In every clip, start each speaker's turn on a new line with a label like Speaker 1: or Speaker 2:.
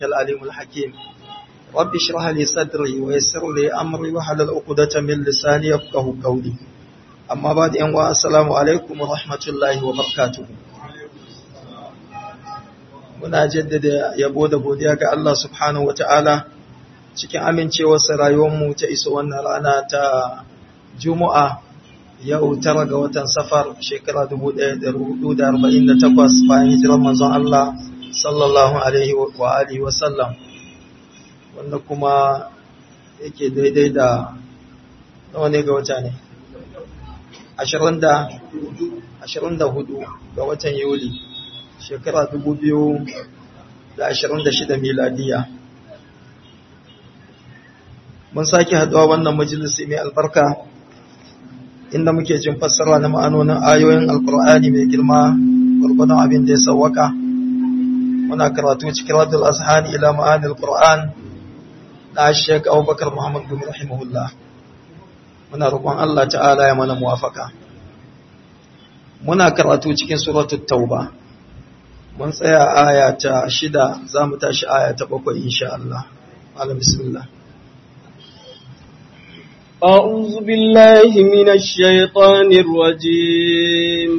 Speaker 1: العليم الحكيم رب اشرح لي صدري ويسر لي أمري وحلل عقدة من لساني يفقه قولي أما بعد أن السلام عليكم ورحمة الله وبركاته muna jaddada yabo da godiya ga Allah subhanahu wata'ala cikin amincewarsa rayuwarmu ta iso wannan rana ta Juma'a yau tara ga watan safar shekara 1448 bayan hijirar manzon Allah sallallahu alaihi wa alihi wa sallam wanda kuma yake daidai da nawa ne ga wata ne 24 ga watan Yuli shekara 2026 miladiya mun sake haduwa wannan majalisi mai albarka inda muke jin fassara na ma'anonin ayoyin alkur'ani mai girma gurgunan abin da ya sawwaka muna karatu cikin radul azhani ila ma'anil qur'an na Sheikh Abubakar Muhammad bin rahimahullah muna roƙon Allah ta'ala ya mana muwafaka muna karatu cikin suratul tauba mun tsaya aya ta shida za mu tashi aya ta bakwai insha Allah alam bismillah
Speaker 2: أعوذ بالله من الشيطان الرجيم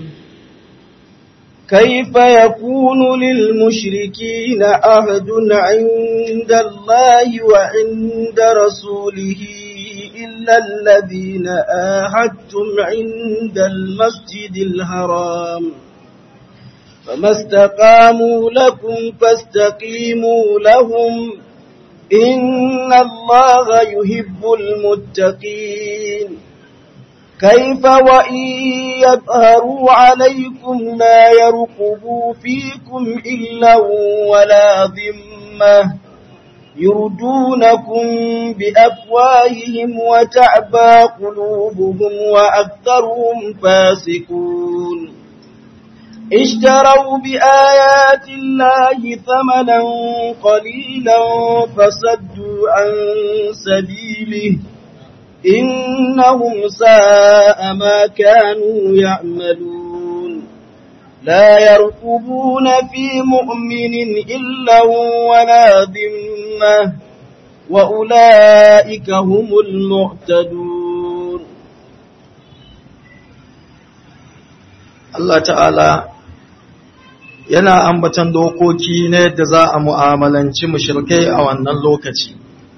Speaker 2: كيف يكون للمشركين عهد عند الله وعند رسوله إلا الذين آهدتم عند المسجد الحرام فما استقاموا لكم فاستقيموا لهم إن الله يحب المتقين كيف وإن يظهروا عليكم لا يرقبوا فيكم إلا ولا ذمة يردونكم بأفواههم وتعبى قلوبهم وأكثرهم فاسقون اشتروا بآيات الله ثمنا قليلا فصدوا عن سبيله إنهم ساء ما كانوا يعملون لا يرقبون في مؤمن إلا ولا ذمة وأولئك هم المعتدون
Speaker 1: Allah ta'ala yana ambatan dokoki na yadda za a mu'amalanci mushrikai a wannan lokaci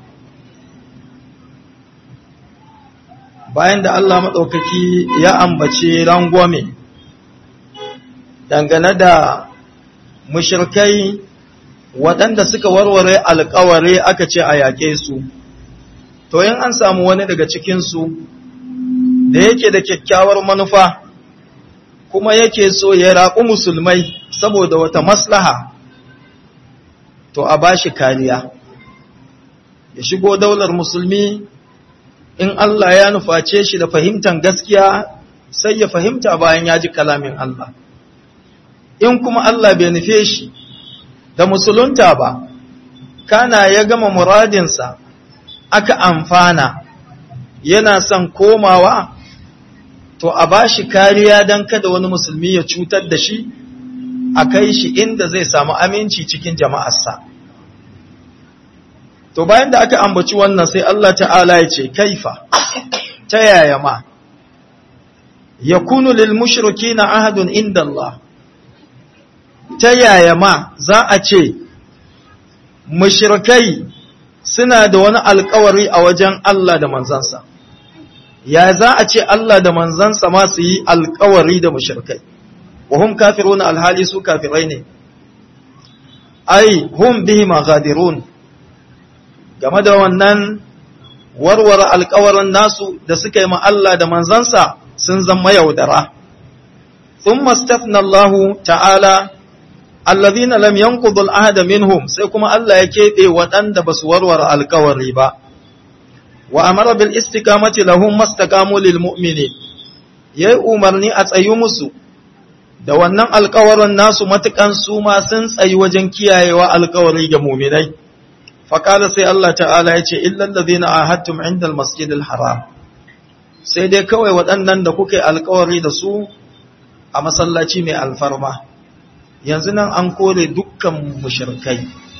Speaker 1: bayan da Allah maɗaukaki ya ambace rangwame dangane da mushrikai waɗanda suka warware alkawari aka ce a yaƙe su to yin an samu wani daga cikinsu da yake da kyakkyawar manufa kuma yake so ya raƙu musulmai saboda wata maslaha to a bashi kariya ya shigo daular musulmi in Allah ya nuface shi da fahimtar gaskiya sai ya fahimta bayan ya ji kalamin Allah in kuma Allah bai nufe shi da musulunta ba kana ya gama muradinsa aka amfana yana son komawa to a ba shi kariya don kada wani musulmi ya cutar da shi a kai shi inda zai samu aminci cikin jama'arsa to bayan da aka ambaci wannan sai Allah ta'ala ya ce kaifa ta yaya ma yakunu lil mushrikina ahadun inda Allah ta yaya ma za a ce mushrikai suna da wani alkawari a wajen Allah da manzansa ya za a ce Allah da manzansa ma su yi alkawari da mushrikai wa hum kafirun alhali su kafirai ne ai hum bihi maghadirun game da wannan warware alkawarin nasu da suka yi ma Allah da manzansa sun zama yaudara thumma stafna Allah ta'ala alladhina lam yanqudu al-ahda minhum sai kuma Allah ya kebe waɗanda basu warware alkawari ba wa amara bil istiqamati lahum mastaqamu lil mu'minin yayi umarni a tsayu musu da wannan alƙawarin nasu matukan su ma sun tsayi wajen kiyayewa alƙawari ga mu'minai faqala sai Allah ta'ala yace illal ladina ahadtum inda al masjidil haram sai dai kawai waɗannan da kuka yi alƙawari da su a masallaci mai alfarma yanzu nan an kore dukkan mushrikai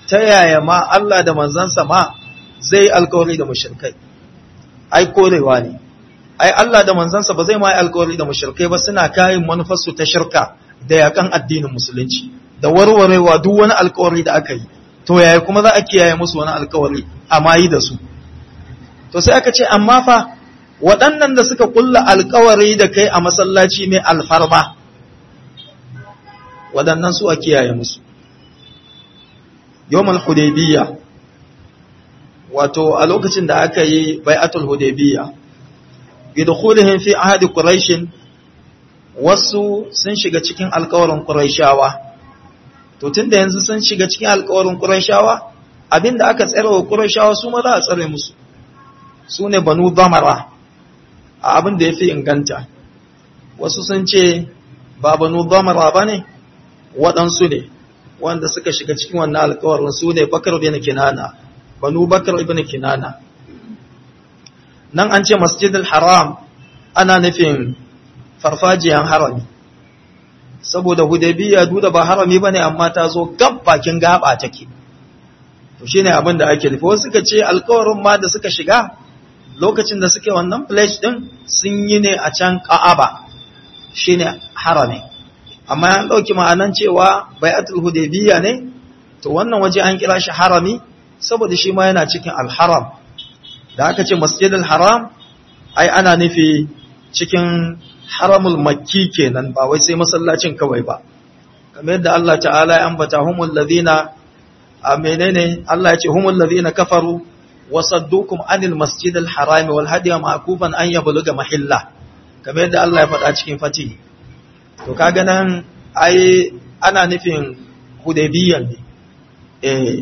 Speaker 1: ta yaya ma Allah da manzansa ma zai alkawari da mushrikai ai korewa ne ai Allah da manzansa ba zai ma alkawari da mushrikai ba suna kayan manufarsu ta shirka da yakan addinin musulunci da warwarewa duk wani alkawari da aka yi to yaya kuma za a kiyaye musu wani alkawari amma yi da su to sai aka ce amma fa waɗannan da suka kulla alkawari da kai a masallaci mai alfarma waɗannan su a kiyaye musu yawmal hudaybiyya wato a lokacin da aka yi bai'atul hudaybiyya bidkhulihim fi ahadi quraish wasu sun shiga cikin alkawarin quraishawa to tunda yanzu sun shiga cikin alkawarin quraishawa abinda aka tsare wa quraishawa su ma za a tsare musu su ne banu zamara a abin da ya fi inganta wasu sun ce ba banu zamara ba ne waɗansu ne wanda suka shiga cikin wannan alkawarin su ne bakar bin kinana banu bakar ibn kinana nan an ce masjidil haram ana nufin farfajiyan harami saboda hudaybiya duda ba harami bane amma ta zo gab bakin gaba take to shine abin da ake nufi wasu suka ce alkawarin ma da suka shiga lokacin da suke wannan pledge din sun yi ne a can Ka'aba shine harami amma an dauki ma'anan cewa bai'atul hudaybiyya ne to wannan waje an kira shi harami saboda shi ma yana cikin al-haram da aka ce masjidil haram ai ana nufi cikin haramul makki kenan ba wai sai masallacin kawai ba kamar yadda Allah ta'ala ya ambata humul ladina a menene Allah ya ce humul ladina kafaru wasaddukum anil masjidil harami wal hadiya ma'kufan an yabluga mahilla kamar yadda Allah ya faɗa cikin fati to kaga nan ai ana nufin hudaybiyya ne eh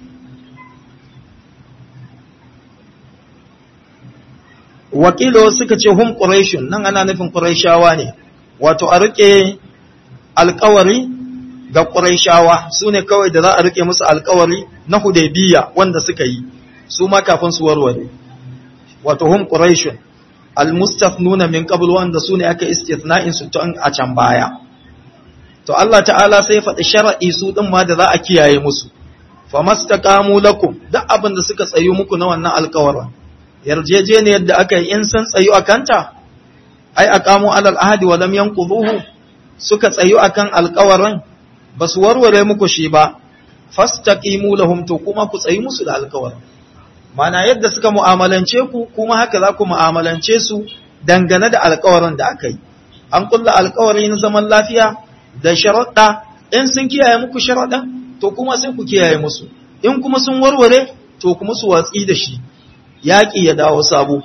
Speaker 1: wakilo suka ce hum quraishun nan ana nufin quraishawa ne wato a rike alƙawari ga quraishawa sune kawai da za a rike musu alƙawari na hudaybiyya wanda suka yi su ma kafin su warware wato hum quraishun almustafnuna min qabl wanda sune aka istithna'in su tun a can baya to Allah ta'ala sai faɗi shar'i su din ma da za a kiyaye musu famastaqamu lakum duk abin da suka tsayu muku na wannan alƙawarin yarjejeniyar da aka yi in san tsayu akanta ai aqamu alal ahdi wa lam yanquduhu suka tsayu akan alƙawarin basu warware muku shi ba fastaqimu lahum to kuma ku tsayi musu da alƙawarin mana yadda suka mu'amalance ku kuma haka za ku mu'amalance su dangane da alkawarin da aka yi an kulla alkawari na zaman lafiya da sharaɗa in sun kiyaye muku sharaɗa to kuma sai ku kiyaye musu in kuma sun warware to kuma su watsi da shi yaƙi ya dawo sabo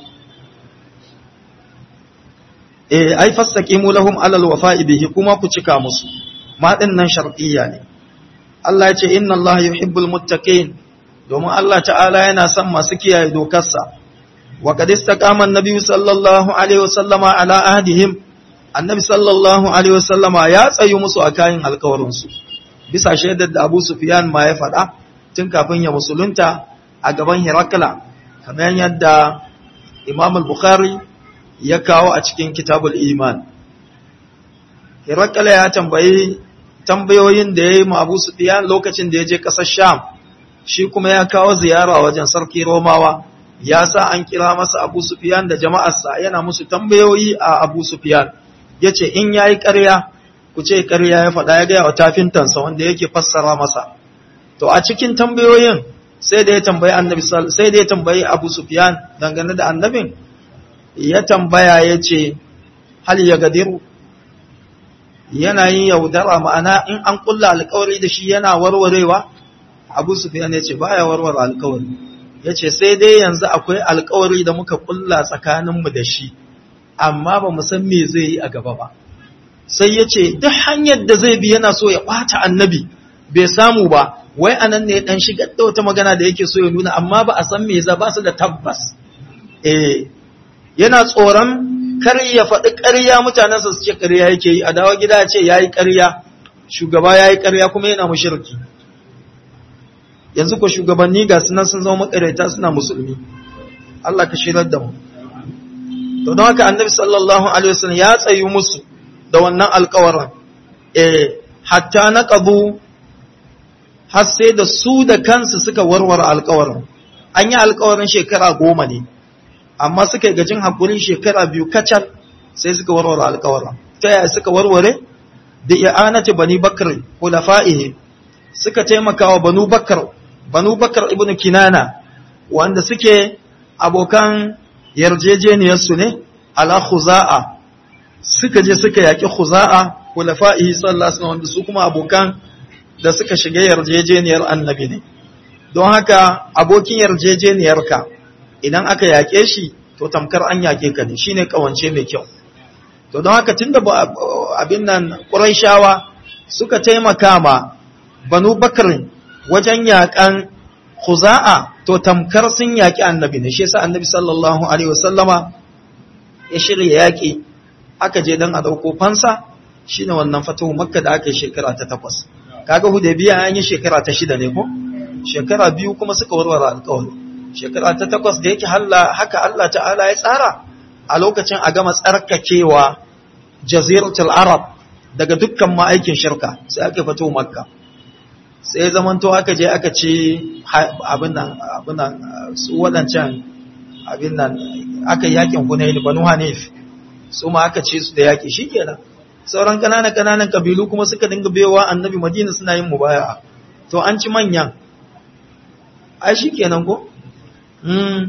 Speaker 1: eh ai fastaqimu lahum alal wafa'i bihi kuma ku cika musu ma nan shartiyya ne Allah ya ce inna Allah yuhibbul muttaqin domin Allah ta'ala yana son masu kiyaye dokarsa wa qad istaqama an-nabi sallallahu alaihi wasallama ala ahdihim annabi sallallahu alaihi wasallama ya tsayu musu a kayan alkawarin su bisa shaidar da Abu Sufyan ma ya faɗa tun kafin ya musulunta a gaban Hirakla kamar yadda Imam al-Bukhari ya kawo a cikin Kitabul Iman Hirakla ya tambayi tambayoyin da ya yi ma Abu Sufyan lokacin da ya je ƙasar Sham shi kuma ya kawo ziyara wajen sarki Romawa ya sa an kira masa Abu Sufyan da jama'arsa yana musu tambayoyi a Abu Sufyan yace in yayi ƙarya ku ce ƙarya ya faɗa ya ga wa tafintansa wanda yake fassara masa to a cikin tambayoyin sai da ya tambayi Annabi sai da ya tambayi Abu Sufyan dangane da annabin ya tambaya yace hal ya gadiru yana yin yaudara ma'ana in an kulla alƙawari da shi yana warwarewa abu sufiyan ya ce ba ya warware alkawari ya ce sai dai yanzu akwai alkawari da muka kulla tsakaninmu da shi amma ba mu san me zai yi a gaba ba sai ya ce duk hanyar da zai bi yana so ya ɓata annabi bai samu ba wai anan ne dan shigar da wata magana da yake so ya nuna amma ba a san me za ba su da tabbas eh yana tsoron kar ya faɗi ƙarya mutanensa su ce ƙarya yake yi a dawo gida ya ce yayi ƙarya shugaba yayi ƙarya kuma yana mushriki yanzu ko shugabanni ga sunan sun zama makareta suna musulmi Allah ka shirar da mu to don haka annabi sallallahu alaihi wasallam ya tsayi musu da wannan alƙawarin eh hatta naqabu har sai da su da kansu suka warware alkawarin an yi alkawarin shekara goma ne amma suka yi gajin haƙurin shekara biyu kacal sai suka warware alkawarin ta yaya suka warware da i'anati bani bakar khulafa'ihi suka taimaka wa banu bakar banu bakar ibnu kinana wanda suke abokan yarjejeniyarsu ne ala khuza'a suka je suka yaki khuza'a khulafa'ihi sallallahu alaihi wasallam wanda su kuma abokan da suka shiga yarjejeniyar annabi ne don haka abokin yarjejeniyarka idan aka yake shi to tamkar an yake ka ne shine kawance mai kyau to don haka tunda abin nan quraishawa suka taimaka ma banu bakr wajen yakan khuza'a to tamkar sun yaki annabi ne shi yasa annabi sallallahu alaihi wasallama ya shirya yaki aka je dan a dauko fansa shine wannan fatahu makka da aka yi shekara ta takwas kaga hudaybiya an yi shekara ta shida ne ko shekara biyu kuma suka warware alƙawari shekara ta takwas da yake haka Allah ta'ala ya tsara a lokacin a gama tsarkakewa jaziratul arab daga dukkan ma'aikin shirka sai aka fito makka sai zamanto aka je aka ce abin nan abin nan su wadancan abin nan aka yakin hunayn banu hanif su ma aka ce su da yaki shikenan sauran kananan kananan kabilu kuma suka dinga bewa annabi madina suna yin mubaya'a to an ci manyan ai shikenan ko mm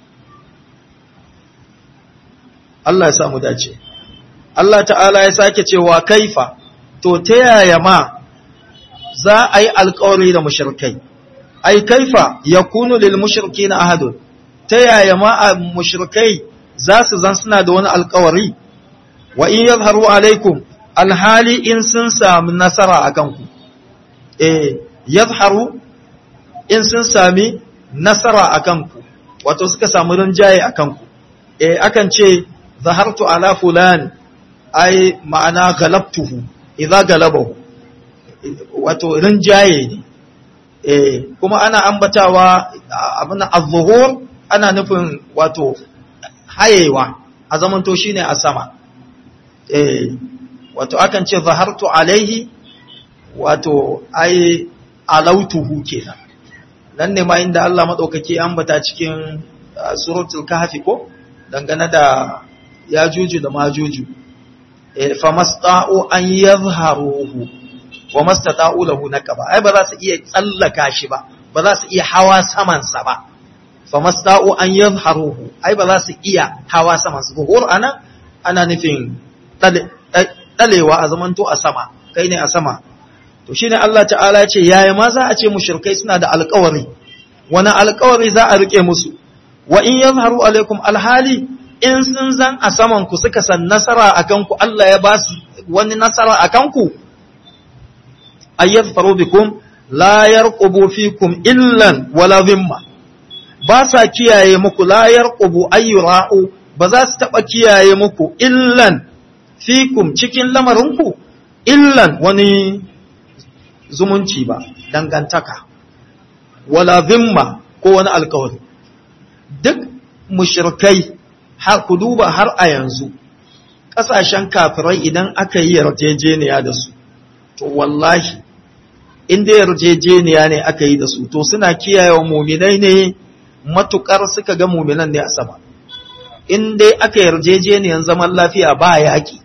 Speaker 1: Allah ya sa mu dace Allah ta'ala ya sake cewa kaifa to ta yaya ma za a yi alkawari da mushrikai ai kaifa yakunu lil mushrikina ahadun ta yaya ma a mushrikai za su zan suna da wani alkawari wa in yadharu alaikum alhali in sun sami nasara a kanku eh yadharu in sun sami nasara a kanku wato suka samu rinjaye a kanku eh akan ce zahartu ala fulan ai ma'ana galabtuhu idza galabahu wato rinjaye ne eh kuma ana ambatawa abin az-zuhur ana nufin wato hayewa a zamanto shine a sama eh wato akan ce zahartu alaihi wato ai alautuhu kenan nan ne ma inda Allah madaukake ambata cikin suratul kahfi ko dangane da yajuju da majuju eh famasta'u an yadhharuhu wa mastata'u lahu nakaba ai ba za su iya tsallaka shi ba ba za su iya hawa saman sa ba famasta'u an yadhharuhu ai ba za su iya hawa saman sa zuhur ana ana nufin ɗalewa a zamanto a sama kai ne a sama to shine Allah ta'ala ce yaya ma za a ce mushrikai suna da alƙawari wani alƙawari za a rike musu wa in yazharu alaikum alhali in sun zan a saman ku suka san nasara akan ku Allah ya ba su wani nasara akan ku ayyadfaru bikum la yarqubu fikum illan wala dhimma ba sa kiyaye muku la yarqubu ayyura'u ba za su taba kiyaye muku illan fikum cikin lamarinku illan wani zumunci ba dangantaka wala zimma ko wani alkawari duk mushrikai har ku duba har a yanzu ƙasashen kafirai idan aka yi yarjejeniya da su to wallahi inda yarjejeniya ne aka yi da su to suna kiyaye wa muminai ne matukar suka ga muminan ne a sama in dai aka yarjejeniyan zaman lafiya ba yaƙi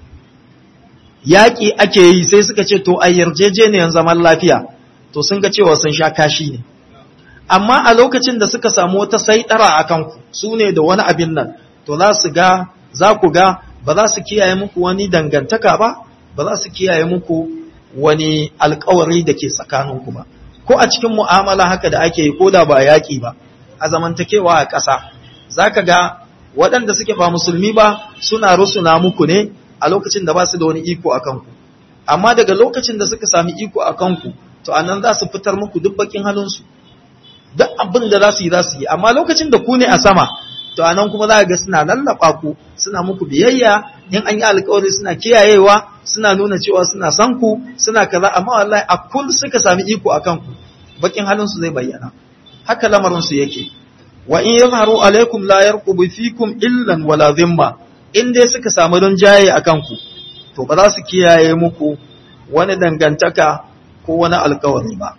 Speaker 1: yaƙi ake yi sai suka ce to a yarjejeniyan zaman lafiya to sun ga cewa sun sha kashi ne amma a lokacin da suka samu wata saidara a kanku su ne da wani abin nan to za su ga za ku ga ba za su kiyaye muku wani dangantaka ba ba za su kiyaye muku wani alkawari da ke tsakaninku ba ko a cikin mu'amala haka da ake yi ko da ba yaƙi ba a zamantakewa a ƙasa za ka ga waɗanda suke ba musulmi ba suna rusuna muku ne a lokacin da ba su da wani iko a kanku amma daga lokacin da suka sami iko a kanku to a nan za su fitar muku duk bakin halinsu duk abin da za su yi za su yi amma lokacin da ku ne a sama to a nan kuma za ga suna lallaba ku suna muku biyayya in an yi alkawari suna kiyayewa suna nuna cewa suna san ku suna kaza amma wallahi a kul suka sami iko a kanku bakin halinsu zai bayyana haka lamarinsu yake wa in yazharu alaikum la yarqubu fikum illan wala dhimma in dai suka samu rinjaye a kanku to ba za su kiyaye muku wani dangantaka ko wani alkawari ba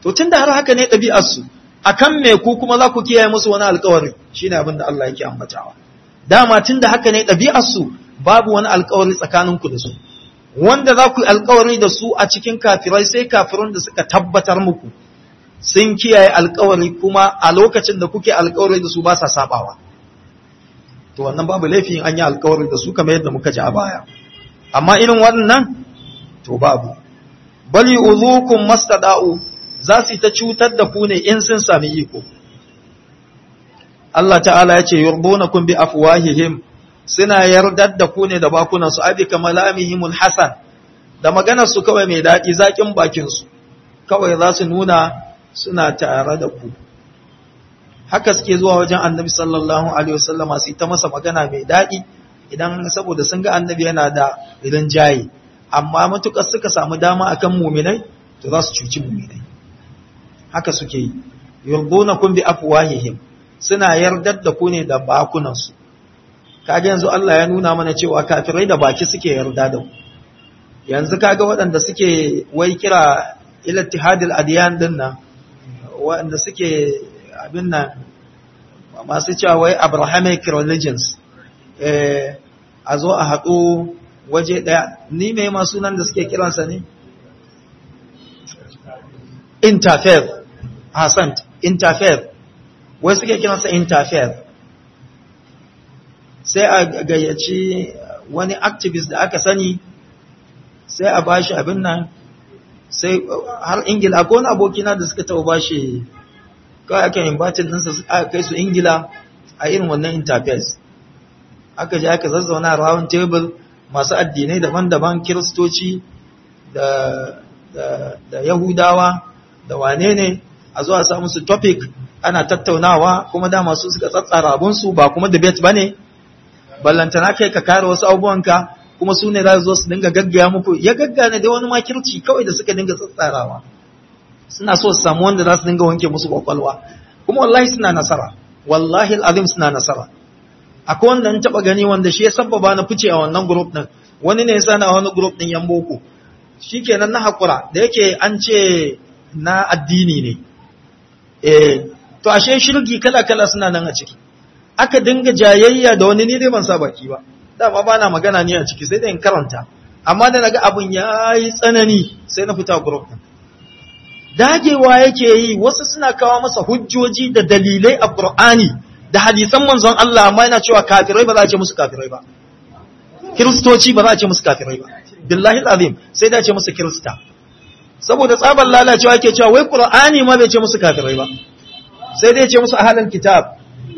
Speaker 1: to tunda har haka ne ɗabi'ar su akan me ku kuma za ku kiyaye musu wani alƙawari shine abin da Allah yake ambatawa dama tunda haka ne ɗabi'ar su babu wani alƙawari tsakaninku da su wanda za ku yi alƙawari da su a cikin kafirai sai kafirun da suka tabbatar muku sun kiyaye alƙawari kuma a lokacin da kuke alƙawari da su ba sa sabawa to wannan babu laifin an yi alƙawari da su kamar yadda muka ji a baya amma irin wannan to babu bali uzukum mastada'u za su ta cutar da ku ne in sun sami iko Allah ta'ala ya ce yurdunakum bi afwahihim suna yardar da ku ne da bakunan su abi kamalamihimul hasan da maganar su kawai mai daɗi zakin bakin su kawai za su nuna suna tare da ku haka suke zuwa wajen annabi sallallahu alaihi wasallama su ta masa magana mai daɗi idan saboda sun ga annabi yana da rinjaye amma matukar suka samu dama akan muminai to za su cuci muminai haka suke yi yurdunakum bi afwahihim suna yardar da ku ne da bakunansu kaga yanzu Allah ya nuna mana cewa kafirai da baki suke yarda da ku yanzu kaga waɗanda suke wai kira ila ittihadil adiyan din nan waɗanda suke abin nan masu cewa wai abrahamic religions eh a zo a haɗu waje ɗaya ni mai masu nan da suke kiransa ne interfaith Hassan interfaith wai suke kiransa interfaith sai a gayyaci wani activist da aka sani sai a bashi abin nan sai har ingila ko wani abokina da suka taɓa bashi kawai aka invited ɗinsa aka kai su ingila a irin wannan interface aka je aka zazzauna round table masu addinai daban-daban kiristoci da, da, da yahudawa da wane ne a zuwa samu su topic ana tattaunawa kuma da masu suka tsatsara abunsu ba kuma debate ba ne ballantana kai ka kare wasu abubuwanka kuma su ne za su zo su dinga gaggaya muku ya gaggane da wani makirci kawai da suka dinga tsatsarawa suna so su samu wanda za su dinga wanke musu kwakwalwa kuma wallahi suna nasara wallahi al'azim suna nasara akwai wanda an taba gani wanda shi ya sabbaba na fice a wannan group din wani ne yasa na wani group din yan boko shikenan na hakura da yake an ce na addini ne eh to ashe shirgi kala kala suna nan a ciki aka dinga jayayya da wani ni dai ban sa baki ba dama ba na magana ne a ciki sai da in karanta amma da naga abun yayi tsanani sai na fita group din dagewa yake yi wasu suna kawo masa hujjoji da dalilai a Qur'ani da hadisan manzon Allah amma yana cewa kafirai ba za a ce musu kafirai ba kiristoci ba za a ce musu kafirai ba billahi azim sai da ce musu kirista saboda tsabar lalacewa yake cewa wai Qur'ani ma bai ce musu kafirai ba sai dai ce musu ahlul kitab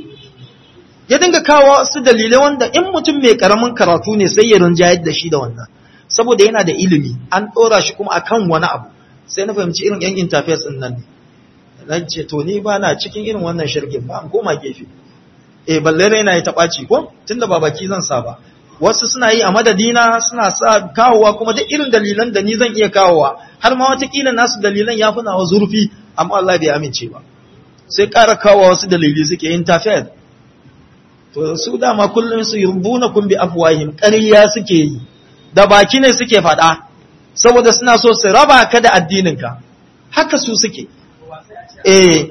Speaker 1: ya dinga kawo su dalilai wanda in mutum mai karamin karatu ne sai ya rinjayar da shi da wannan saboda yana da ilimi an ɗora shi kuma akan wani abu sai na fahimci irin yan interface din nan na ce to ni ba na cikin irin wannan shirgin ba an koma gefe eh balle raina ya taɓaci ko tunda ba baki zan sa ba wasu suna yi a madadina suna sa kawowa kuma duk irin dalilan da ni zan iya kawowa har ma watakila nasu dalilan ya fi nawa zurfi amma Allah bai amince ba sai ƙara kawowa wasu dalili suke interface to su dama kullum su yurbuna kun bi afwahim ƙarya suke yi da baki ne suke faɗa saboda suna so su raba ka da addininka haka su suke eh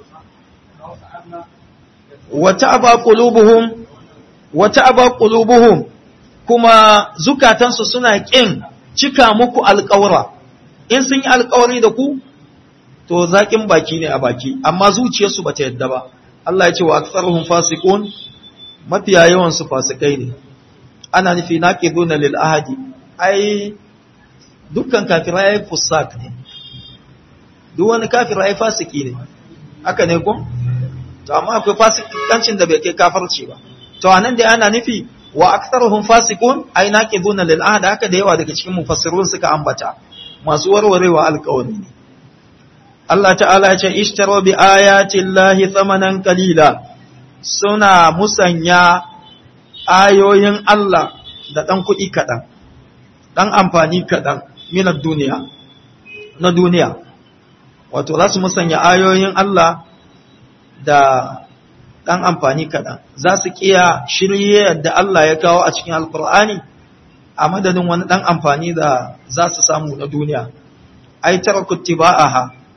Speaker 1: wata aba qulubuhum wata aba qulubuhum kuma zukatansu suna kin cika muku alƙawara in sun yi alƙawari da ku to zakin baki ne a baki amma zuciyarsu bata yadda ba Allah ya ce wa aktsaruhum fasiqun mafiya yawan su fasikai ne ana nufi naqiduna lil ahadi ai dukkan kafirai fusak ne duk wani kafirai fasiki ne haka ne ko to amma akwai fasikancin da bai kai kafirci ba to anan da ana nufi wa aktharuhum fasiqun ay naqiduna lil ahd haka da yawa daga cikin mufassirun suka ambata masu warwarewa alƙawari ne Allah ta'ala ya ce ishtaro bi ayati llahi thamanan qalila suna musanya ayoyin Allah da dan kuɗi kaɗan dan amfani kaɗan minar duniya na duniya wato za su musanya ayoyin Allah da ɗan amfani kaɗan za su ƙiya shirye da Allah ya kawo a cikin alkur'ani a madadin wani ɗan amfani da za su samu na duniya ai tara kutiba'aha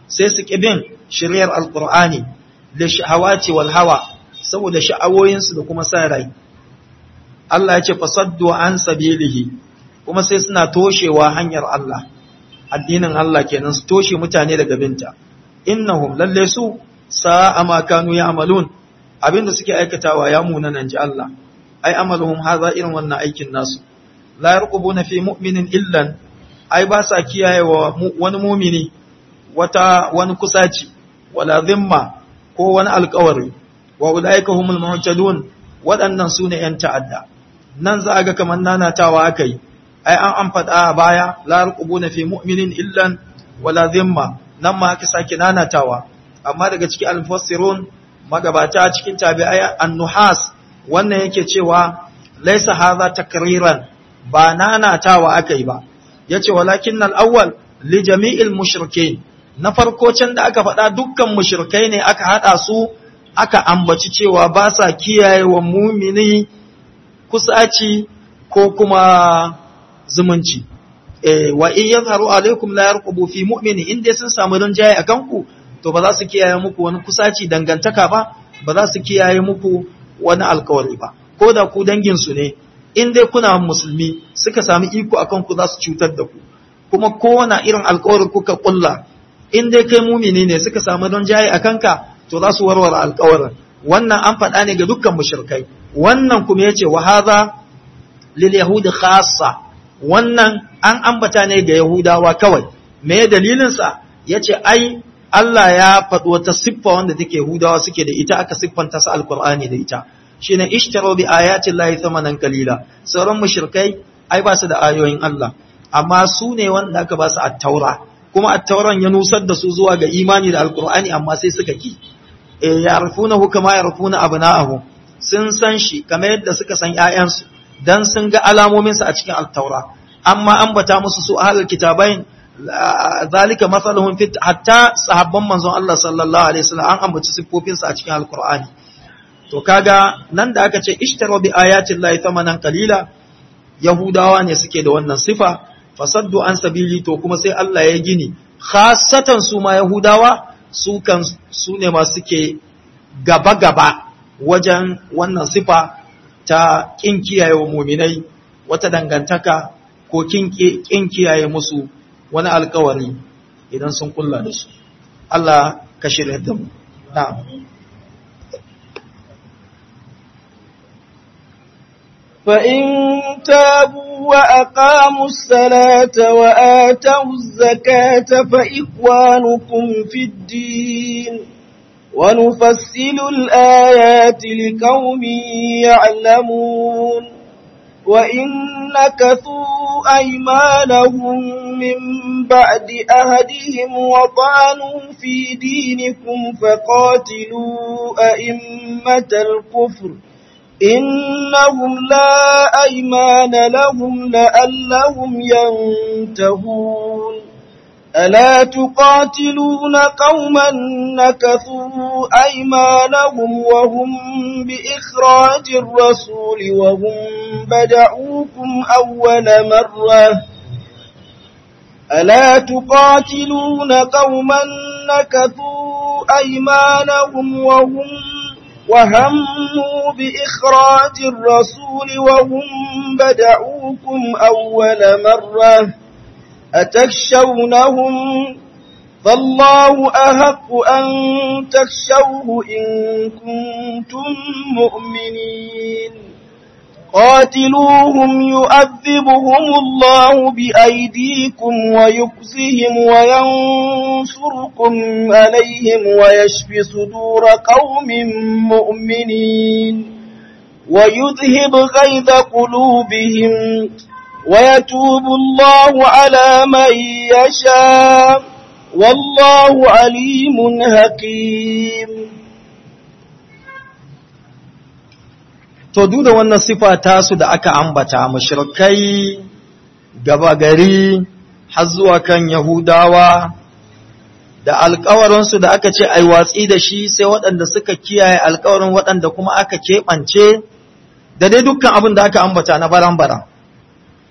Speaker 1: sai su kibin shiryar alqur'ani da shahawati wal hawa saboda sha'awoyinsu da kuma sa rai Allah ya ce fasaddu an sabilihi kuma sai suna toshewa hanyar Allah addinin Allah kenan su toshe mutane daga binta innahum lalle su sa'a ma kanu ya'malun abinda suke aikatawa ya munanan ji Allah ai amaluhum hadha irin wannan aikin nasu la yarqubuna fi mu'minin illan ai ba sa kiyayewa wani mumini wata wani kusaci wala zimma ko wani alƙawari wa ulaika humul muhtadun waɗannan sune yan ta'adda nan za a ga kamar nanatawa akai ai an an faɗa a baya la yarqubuna fi mu'minin illan wala zimma nan ma aka sake nanatawa amma daga cikin al-mufassirun magabata cikin tabi'ai an-nuhas wannan yake cewa laisa hadha takriran ba nanatawa akai ba yace walakin al-awwal li jami'il mushrikeen na farko can da aka faɗa dukkan mushrikai ne aka hada su aka ambaci cewa ba sa kiyaye wa mumini kusaci ko kuma zumunci eh wa in yazharu alaikum la yarqubu fi mu'mini in dai sun samu rinjaye akan ku to ba za su kiyaye muku wani kusaci dangantaka ba ba za su kiyaye muku wani alkawari ba ko da ku dangin su ne in dai kuna musulmi suka sami iko akan ku za su cutar da ku kuma kowane irin alkawari kuka kulla in dai kai mumini ne suka samu rinjaye akan ka to za su warware alkawarin wannan an faɗa ne ga dukkan mushrikai wannan kuma yace wa hadha lil yahudi khassa wannan an ambata ne ga Yahudawa kawai, me dalilinsa ya ce, ai, Allah ya faɗi wata siffa wanda take Yahudawa suke da ita aka siffanta su Alƙur'ani da ita, shi ne ishtaro bi ayatin lahi samanan kalila, sauran mushrikai ai ba su da ayoyin Allah, amma su ne wanda aka ba su attaura, kuma attauran ya nusar da su zuwa ga imani da Alƙur'ani amma sai suka ki. E, ya rufuna hukama ya rufuna abu na'ahu, sun san shi kamar yadda suka san ‘ya'yansu, dan sun ga alamominsa a cikin altaura amma ambata musu su ahlul kitabain zalika masaluhum fit hatta sahabban manzon Allah sallallahu alaihi wasallam an ambaci siffofinsa a cikin alqur'ani to kaga nan da aka ce ishtaru bi ayati llahi thamanan qalila yahudawa ne suke da wannan sifa fasaddu an sabili to kuma sai Allah ya gini khassatan su ma yahudawa su kan su ne ma suke gaba gaba wajen wannan sifa ta ƙin kiyaye wa muminai wata dangantaka ko ƙin kiyaye musu wani alkawari idan sun kulla da su. Allah ka shirya da mu. Na'am.
Speaker 2: فإن تابوا وأقاموا الصلاة وآتوا الزكاة فإخوانكم في الدين ونفصل الآيات لقوم يعلمون وإن نكثوا أيمانهم من بعد أهدهم وطعنوا في دينكم فقاتلوا أئمة الكفر إنهم لا أيمان لهم لألهم ينتهون ألا تقاتلون قوما نكثوا أيمانهم وهم بإخراج الرسول وهم بدعوكم أول مرة ألا تقاتلون قوما نكثوا أيمانهم وهم وهموا بإخراج الرسول وهم بدعوكم أول مرة أتخشونهم فالله أحق أن تخشوه إن كنتم مؤمنين قاتلوهم يؤذبهم الله بأيديكم ويخزهم وينصركم عليهم ويشفي صدور قوم مؤمنين ويذهب غيظ قلوبهم ويتوب الله على من يشاء والله عليم حكيم
Speaker 1: to duk da wannan sifa tasu da aka ambata mushrikai gaba gari har zuwa kan yahudawa da alkawarinsu da aka ce ai watsi da shi sai waɗanda suka kiyaye alkawarin waɗanda kuma aka keɓance da dai dukkan abin da aka ambata na baran-baran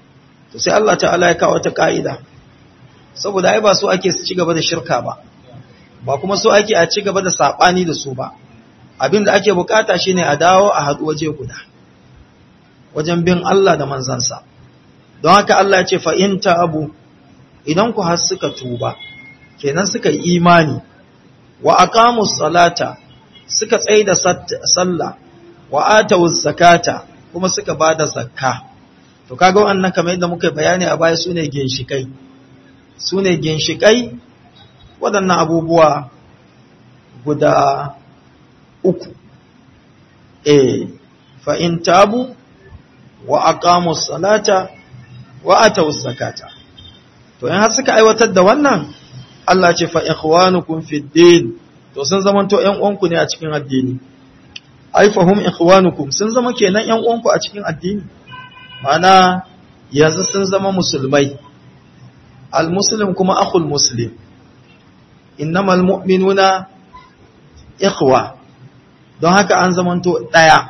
Speaker 1: to sai Allah ta'ala ya kawo ta ka'ida saboda ai ba su ake su ci gaba da shirka ba ba kuma so ake a ci gaba da saɓani da su ba abin da ake bukata shine a dawo a haɗu waje guda wajen bin Allah da manzansa don haka Allah ce fa'inta abu idan ku har suka tuba kenan suka yi imani wa aqamus salata suka tsaye da sallah wa atawuz zakata kuma suka bada zakka to kaga wannan kamar yadda muka bayani a baya sune ginshikai sune ginshikai waɗannan abubuwa guda uku eh fa in tabu wa aqamus salata wa atawuz zakata to in har suka aiwatar da wannan Allah ce fa ikhwanukum fid din to sun zama to ƴan uwanku ne a cikin addini ai fahum ikhwanukum sun zama kenan ƴan uwanku a cikin addini mana yanzu sun zama musulmai almuslim kuma akhul muslim innamal mu'minuna ikhwa don haka an zamanto daya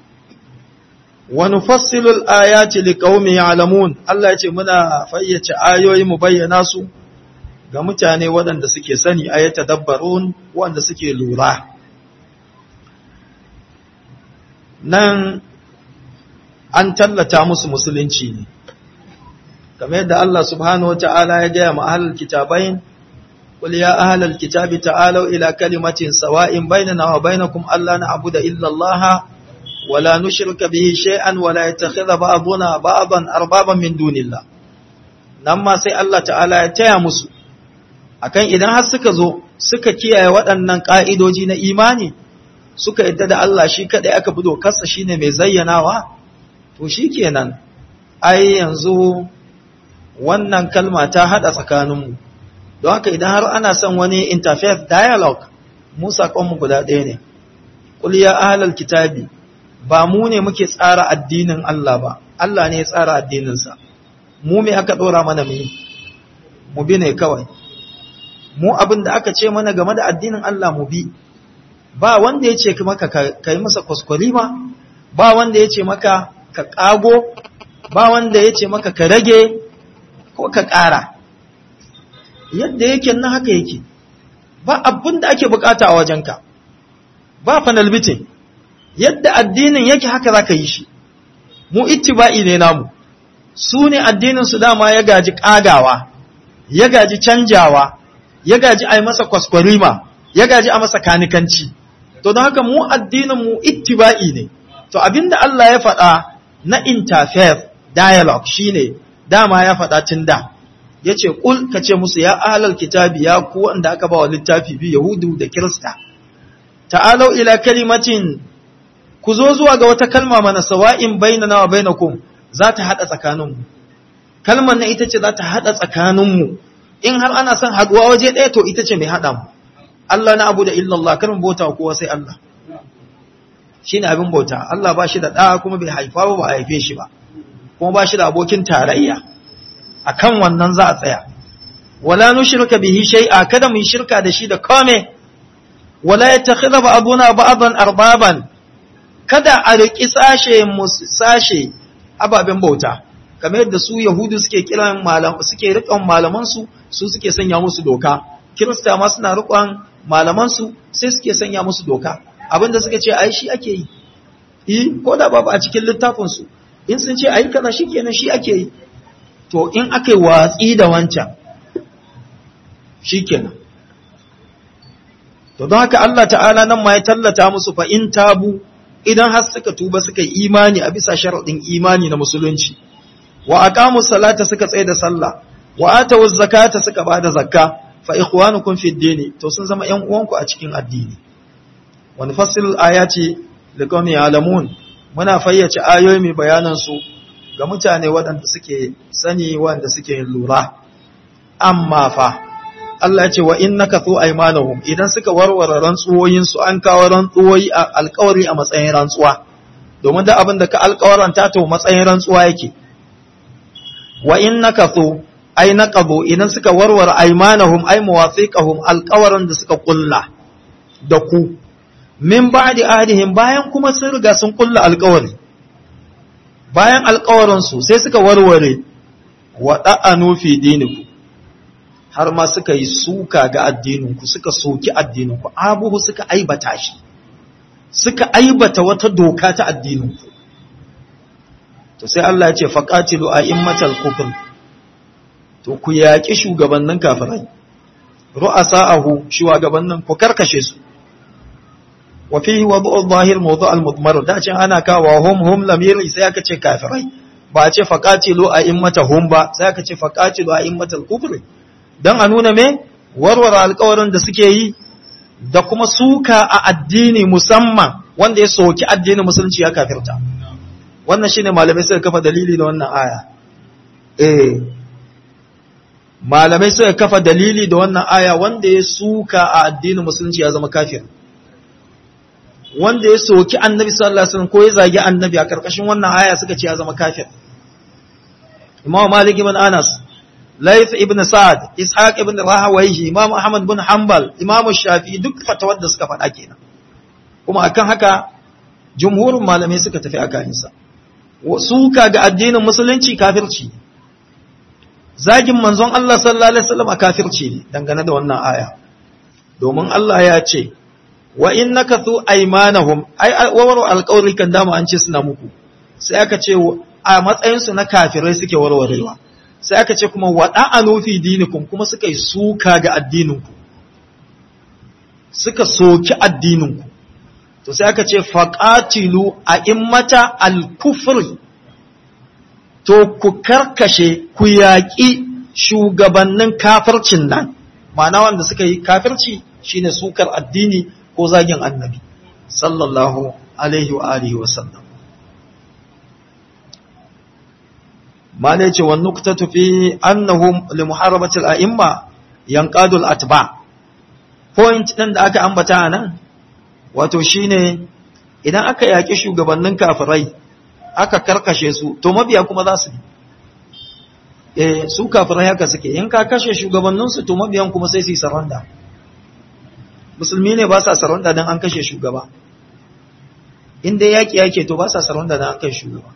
Speaker 1: wa nufassilu al-ayati liqaumin ya'lamun Allah ya ce muna fayyace ayoyi mu bayyana su ga mutane waɗanda suke sani ayata dabbarun waɗanda suke lura nan an tallata musu musulunci ne kamar yadda Allah subhanahu wata'ala ya gaya ma ahlul kitabain qul ya ahlul kitabi ta'alu ila kalimatin sawa'in bainana wa bainakum alla na'budu illa Allah wa la nushrika bihi shay'an wa la yattakhidha ba'duna ba'dan arbaban min dunillah nan ma sai Allah ta'ala ya taya musu akan idan har suka zo suka kiyaye waɗannan ƙa'idoji na imani suka yadda da Allah shi kaɗai aka fi dokarsa shi ne mai zayyanawa to shi kenan ai yanzu wannan kalma ta haɗa tsakaninmu don haka idan har ana son wani interfaith dialogue mu saƙonmu guda ɗaya ne ƙuliya ahalar kitabi ba mu ne muke tsara addinin Allah ba Allah ne ya tsara addininsa mu me aka ɗora mana mu mu bi ne kawai mu abin da aka ce mana game da addinin Allah mu bi ba wanda ya ce maka ka yi masa kwaskwarima ba wanda ya ce maka ka ƙago ba wanda ya ce maka ka rage ko ka ƙara yadda yake nan haka yake ba abin da ake bukata a wajenka ba fanalbitin yadda addinin yake haka za ka yi shi mu ittiba'i ne namu su ne addinin su dama ya gaji ƙagawa ya gaji canjawa ya gaji a yi masa kwaskwarima ya gaji a masa kanikanci to don haka mu addinin mu ittiba'i ne to abinda Allah ya faɗa na interfaith dialogue shine dama ya faɗa tun da yace kul kace musu ya ahlal kitabi ya ku wanda aka ba wa littafi bi yahudu da kirista ta'alau ila kalimatin ku zo zuwa ga wata kalma mana sawa'in bainana wa bainakum za ta hada tsakaninmu kalmar na ita ce za ta hada tsakaninmu in har ana son haduwa waje ɗaya to ita ce mai haɗa mu Allah na abu da illallah kar mu bauta kowa sai Allah shine abin bauta Allah ba shi da ɗa kuma bai haifa ba ba a haife shi ba kuma ba shi da abokin tarayya akan wannan za a tsaya wala nushrika bihi shay'a kada mu shirka da shi da kome wala yattakhidha ba'duna ba'dan arbaban kada a riki sashe mu sashe ababen bauta kamar yadda su yahudu suke kiran malam suke riƙon malaman su su suke sanya musu doka kirista ma suna riƙon malaman su sai suke sanya musu doka abinda suka ce ai shi ake yi eh ko da babu a cikin littafin su in sun ce ai kaza shikenan shi ake yi to in aka yi watsi da wancan shikenan to don haka Allah ta'ala nan ma ya tallata musu fa in tabu idan har suka tuba suka yi imani a bisa sharaɗin imani na musulunci wa aqamu salata suka tsaye da sallah wa atu zakata suka bada zakka fa ikhwanukum fi dini to sun zama ƴan uwanku a cikin addini wa nufassilul ayati liqawmin ya'lamun muna fayyace ayoyi mai bayanan su ga mutane waɗanda suke sani waɗanda suke lura amma fa Allah ya ce wa innaka thu aymanahum idan suka warware rantsuwoyin su an kawo rantsuwoyi a alƙawari a matsayin rantsuwa domin da abin da ka alƙawaranta to matsayin rantsuwa yake wa innaka thu ay naqabu idan suka warware aymanahum ay muwafiqahum alƙawaran da suka kulla da ku min ba'di ahdihim bayan kuma sun riga sun kulla alƙawari bayan alƙawarin su sai suka warware wa da'anu fi dinikum har ma suka yi suka ga addininku suka soki addininku abuhu suka aibata shi suka aibata wata doka ta addininku to sai Allah ya ce faqatilu a'immatal kufr to ku yaki shugabannin kafirai ru'asa'ahu shugabannin ku karkashe su wa fihi wad'u adh-dhahir mawdu' al-mudmar da ce ana kawo hum hum lamiri sai aka ce kafirai ba a ce faqatilu a'immatahum ba sai aka ce faqatilu a'immatal kufr dan a nuna me warware alƙawarin da suke yi da kuma suka a addini musamman wanda ya soki addinin musulunci ya kafirta wannan shine malamai suka kafa dalili da wannan aya eh malamai suka kafa dalili da wannan aya wanda ya suka a addinin musulunci ya zama kafir wanda ya soki annabi sallallahu alaihi wasallam ko ya zagi annabi a karkashin wannan aya suka ce ya zama kafir Imam Malik ibn Anas Laith ibn Sa'ad Ishaq ibn Rahawayhi Imam Ahmad ibn Hanbal Imam Shafi'i duk fatawar da suka faɗa kenan kuma akan haka jumhurin malamai suka tafi akan sa suka ga addinin musulunci kafirci zagin manzon Allah sallallahu alaihi wasallam a kafirci ne dangane da wannan aya domin Allah ya ce wa innaka thu aymanahum ai wawaru alqawli kan dama an ce suna muku sai aka ce a matsayin su na kafirai suke warwarewa sai aka ce kuma wada'anu fi dinikum kuma suka yi suka ga addininku suka soki addininku to sai aka ce faqatilu a immata al-kufri to ku karkashe ku yaƙi shugabannin kafircin nan ma'ana wanda suka yi kafirci shine sukar addini ko zagin annabi sallallahu alaihi wa alihi wa sallam ma ne ce wannan nuktatu fi annahum li muharabati al-a'imma yanqadul atba point din da aka ambata nan wato shine idan aka yaƙi shugabannin kafirai aka karkashe su to mabiya kuma za su eh su kafirai haka suke in ka kashe shugabannin su to mabiyan kuma sai su yi saranda musulmi ne ba sa saranda dan an kashe shugaba in dai yaki yake to ba sa saranda dan an kashe shugaba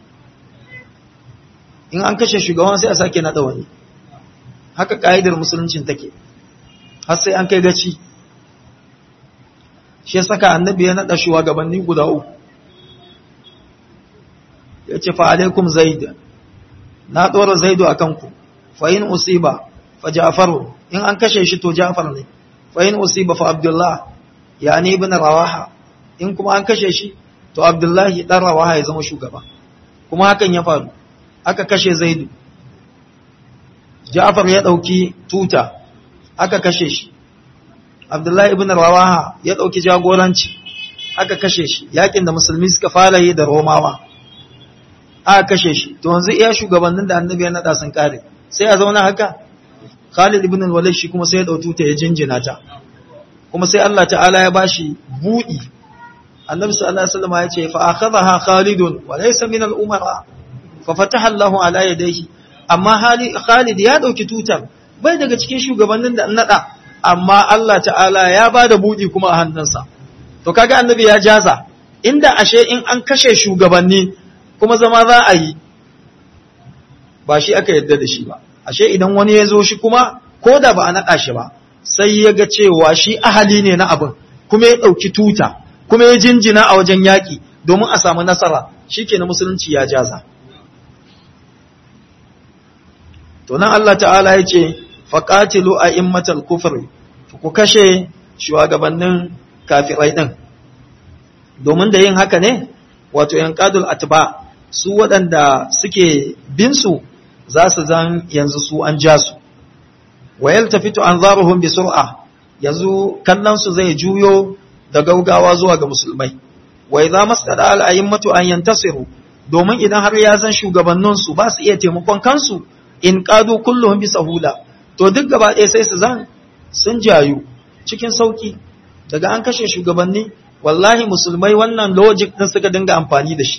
Speaker 1: in an kashe shugaban sai a sake nada wani haka ka'idar musuluncin take har sai an kai gaci shi ya saka annabi ya nada shugabanni guda uku ya ce fa alaikum zaid na dora zaidu akan ku fa in usiba fa ja'faru in an kashe shi to ja'far ne fa in usiba fa abdullah yani ibn rawaha in kuma an kashe shi to abdullahi dan rawaha ya zama shugaba kuma hakan ya faru aka kashe zaidu ja'far ya dauki tuta aka kashe shi abdullahi ibn rawaha ya dauki jagoranci aka kashe shi yakin da musulmi suka fara yi da romawa aka kashe shi to yanzu iya shugabannin da annabi ya nada sun kare sai a zauna haka Khalid ibn al-Walid shi kuma sai ya dautu ta ya jinjina ta kuma sai Allah ta'ala ya bashi budi annabi sallallahu alaihi wasallam ya ce fa akhadha Khalid wa laysa min al-umara fa fataha Allahu ala yadayhi amma Khalid ya dauki tutar bai daga cikin shugabannin da nada amma Allah ta'ala ya bada budi kuma a hannunsa to kaga annabi ya jaza inda ashe in an kashe shugabanni kuma zama za a yi ba shi aka yadda da shi ba ashe idan wani ya zo shi kuma ko da ba a naɗa shi ba sai ya ga cewa shi ahali ne na abin kuma ya ɗauki tuta kuma ya jinjina a wajen yaƙi domin a samu nasara shi ke na musulunci ya jaza to nan Allah ta'ala ya ce faƙatilu a immatal kufri ku kashe shugabannin kafirai ɗin domin da yin haka ne wato yanqadul atba su waɗanda suke bin su za su zan yanzu su an ja su wa yaltafitu anzaruhum bi sur'a yanzu kallon su zai juyo da gaugawa zuwa ga musulmai wa idza mastada al a'immatu an yantasiru domin idan har ya zan shugabannin su ba su iya taimakon kansu in qadu kulluhum bi sahula to duk gaba ɗaya sai su zan sun jayu cikin sauki daga an kashe shugabanni wallahi musulmai wannan logic din suka dinga amfani da shi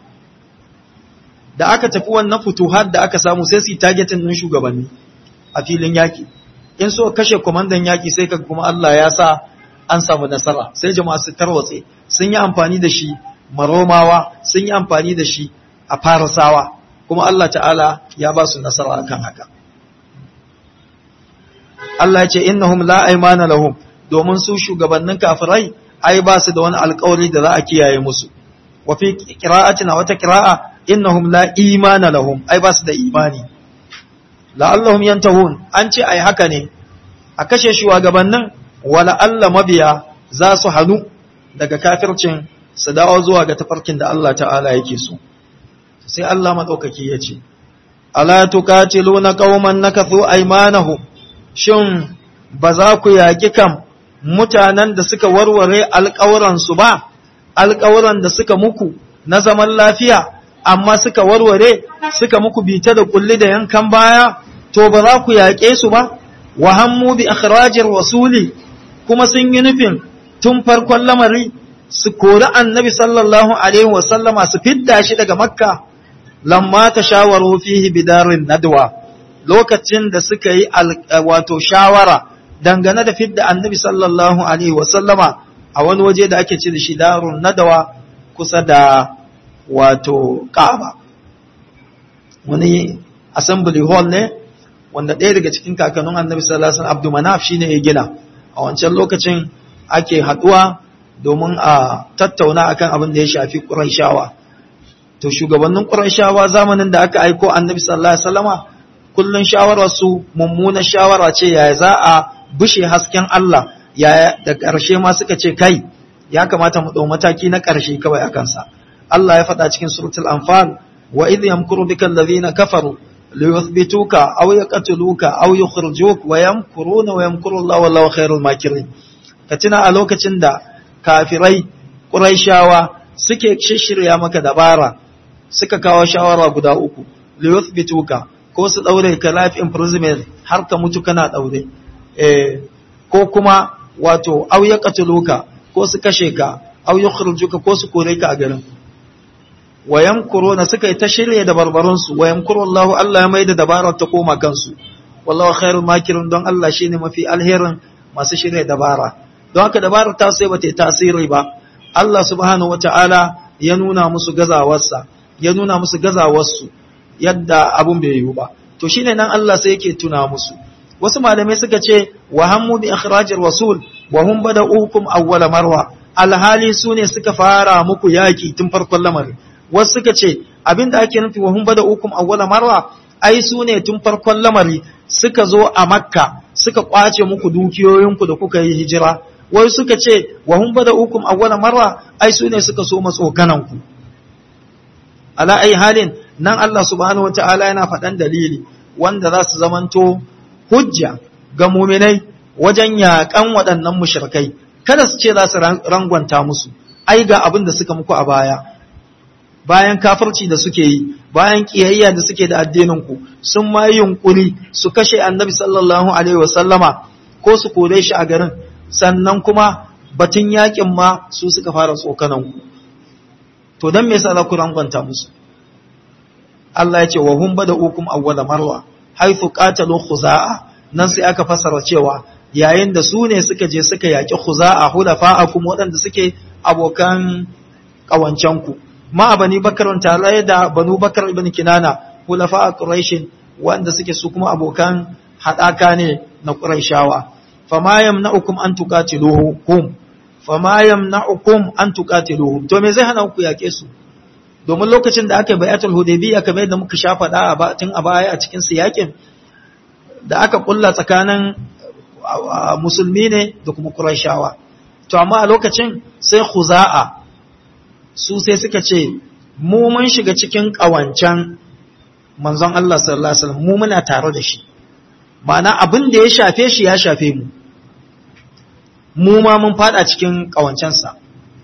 Speaker 1: da aka tafi wannan futuhat da aka samu sai su yi targetin din shugabanni a filin yaki in so kashe kwamandan yaki sai ka kuma Allah ya sa an samu nasara sai jama'a su tarwatse sun yi amfani da shi maromawa sun yi amfani da shi a farasawa kuma Allah ta'ala ya ba su nasara akan haka Allah ya ce innahum la aymana lahum domin su shugabannin kafirai ai ba su da wani alƙawari da za a kiyaye musu wa fi qira'atina wata qira'a innahum la imana lahum ai ba su da imani la'allahum yantahun an ce ai haka ne a kashe shugabannin wala Allah mabiya za su hanu daga kafircin su dawo zuwa ga tafarkin da Allah ta'ala yake so sai Allah madaukaki ya ce ala tuqatiluna qauman nakathu aymanahum shin ba za ku yaki kam mutanen da suka warware alƙawuran su ba alƙawuran da suka muku na zaman lafiya amma suka warware suka muku bita da kulli da yankan baya to ba za ku yaƙe su ba wa hammu bi akhrajir rasuli kuma sun yi nufin tun farkon lamari su kori annabi sallallahu alaihi wa sallama su fidda shi daga makka lamma ta shawaru fihi bidarin nadwa lokacin da suka yi wato shawara dangane da fidda annabi sallallahu alaihi wa sallama a wani waje da ake ce da shi darun nadawa kusa da wato Ka'aba wani assembly hall ne wanda ɗaya daga cikin kakannin Annabi sallallahu alaihi wasallam Abdul Manaf shine ya gina a wancan lokacin ake haduwa domin a tattauna akan abin da ya shafi Qurayshawa to shugabannin Qurayshawa zamanin da aka aiko Annabi sallallahu alaihi wasallama kullun shawarar su mummuna shawara ce yaya za a bushe hasken Allah yaya da ƙarshe ma suka ce kai ya kamata mu ɗau mataki na ƙarshe kawai a kansa Allah ya faɗa cikin suratul anfal wa idh yamkuru bika alladhina kafaru liyuthbituka aw yaqtuluka aw yukhrijuk wa yamkuruna wa yamkuru Allah wallahu khairul makirin ka tuna a lokacin da kafirai quraishawa suke shishirya maka dabara suka kawo shawara guda uku liyuthbituka ko su daure ka life imprisonment har ka mutu kana daure eh ko kuma wato aw yaqtuluka ko su kashe ka aw yukhrijuka ko su kore ka a garin wayan kurona suka yi ta shirya da barbarunsu wayan Allah Allah ya maida dabarar ta koma kansu wallahu khairul makirin don Allah shine mafi alherin masu shirya dabara don haka dabarar ta sai bata yi tasiri ba Allah subhanahu wataala ya nuna musu gazawarsa ya nuna musu gazawarsu yadda abun bai yiwu ba to shine nan Allah sai yake tuna musu wasu malamai suka ce wa hammu bi ikhrajir rasul wa hum bada'ukum awwala marwa alhali su ne suka fara muku yaki tun farkon lamarin wasu suka ce abinda ake nufi wa hum bada'ukum awwala marwa ai su ne tun farkon lamari suka zo a makka suka kwace muku dukiyoyinku da kuka yi hijira wai suka ce wa hum bada'ukum awwala marwa ai su ne suka so matsokanan ku ala ai halin nan Allah subhanahu wataala yana faɗan dalili wanda za su zamanto hujja ga muminai wajen yaƙan waɗannan mushrikai kada su ce za su rangwanta musu ai ga abin da suka muku a baya bayan kafirci da suke yi bayan kiyayya da suke da addinin ku sun ma yunkuri su kashe annabi sallallahu alaihi wasallama ko su kore shi a garin sannan kuma batun yakin ma su suka fara tsokanan ku to dan me yasa za ku rangwanta musu Allah ya ce wa hum bada'ukum awwala marwa haythu qatalu khuza'a nan sai aka fasara cewa yayin da su ne suka je suka yaki khuza'a hulafa'akum waɗanda suke abokan ƙawancenku ma bani bakar tare da banu bakar ibn kinana hulafa quraish wanda suke su kuma abokan hadaka ne na quraishawa fama yamna'ukum an tuqatiluhum fama yamna'ukum an tuqatiluhum to me zai hana ku yake su domin lokacin da aka yi bayatul hudaybiyya kamar yadda muka shafa da a tun a baya a cikin siyakin da aka kulla tsakanin musulmi ne da kuma quraishawa to amma a lokacin sai khuza'a su sai suka ce mu mun shiga cikin ƙawancen manzon Allah sallallahu alaihi wasallam mu muna tare da shi ma'ana abin da ya shafe shi ya shafe mu mu ma mun fada cikin ƙawancensa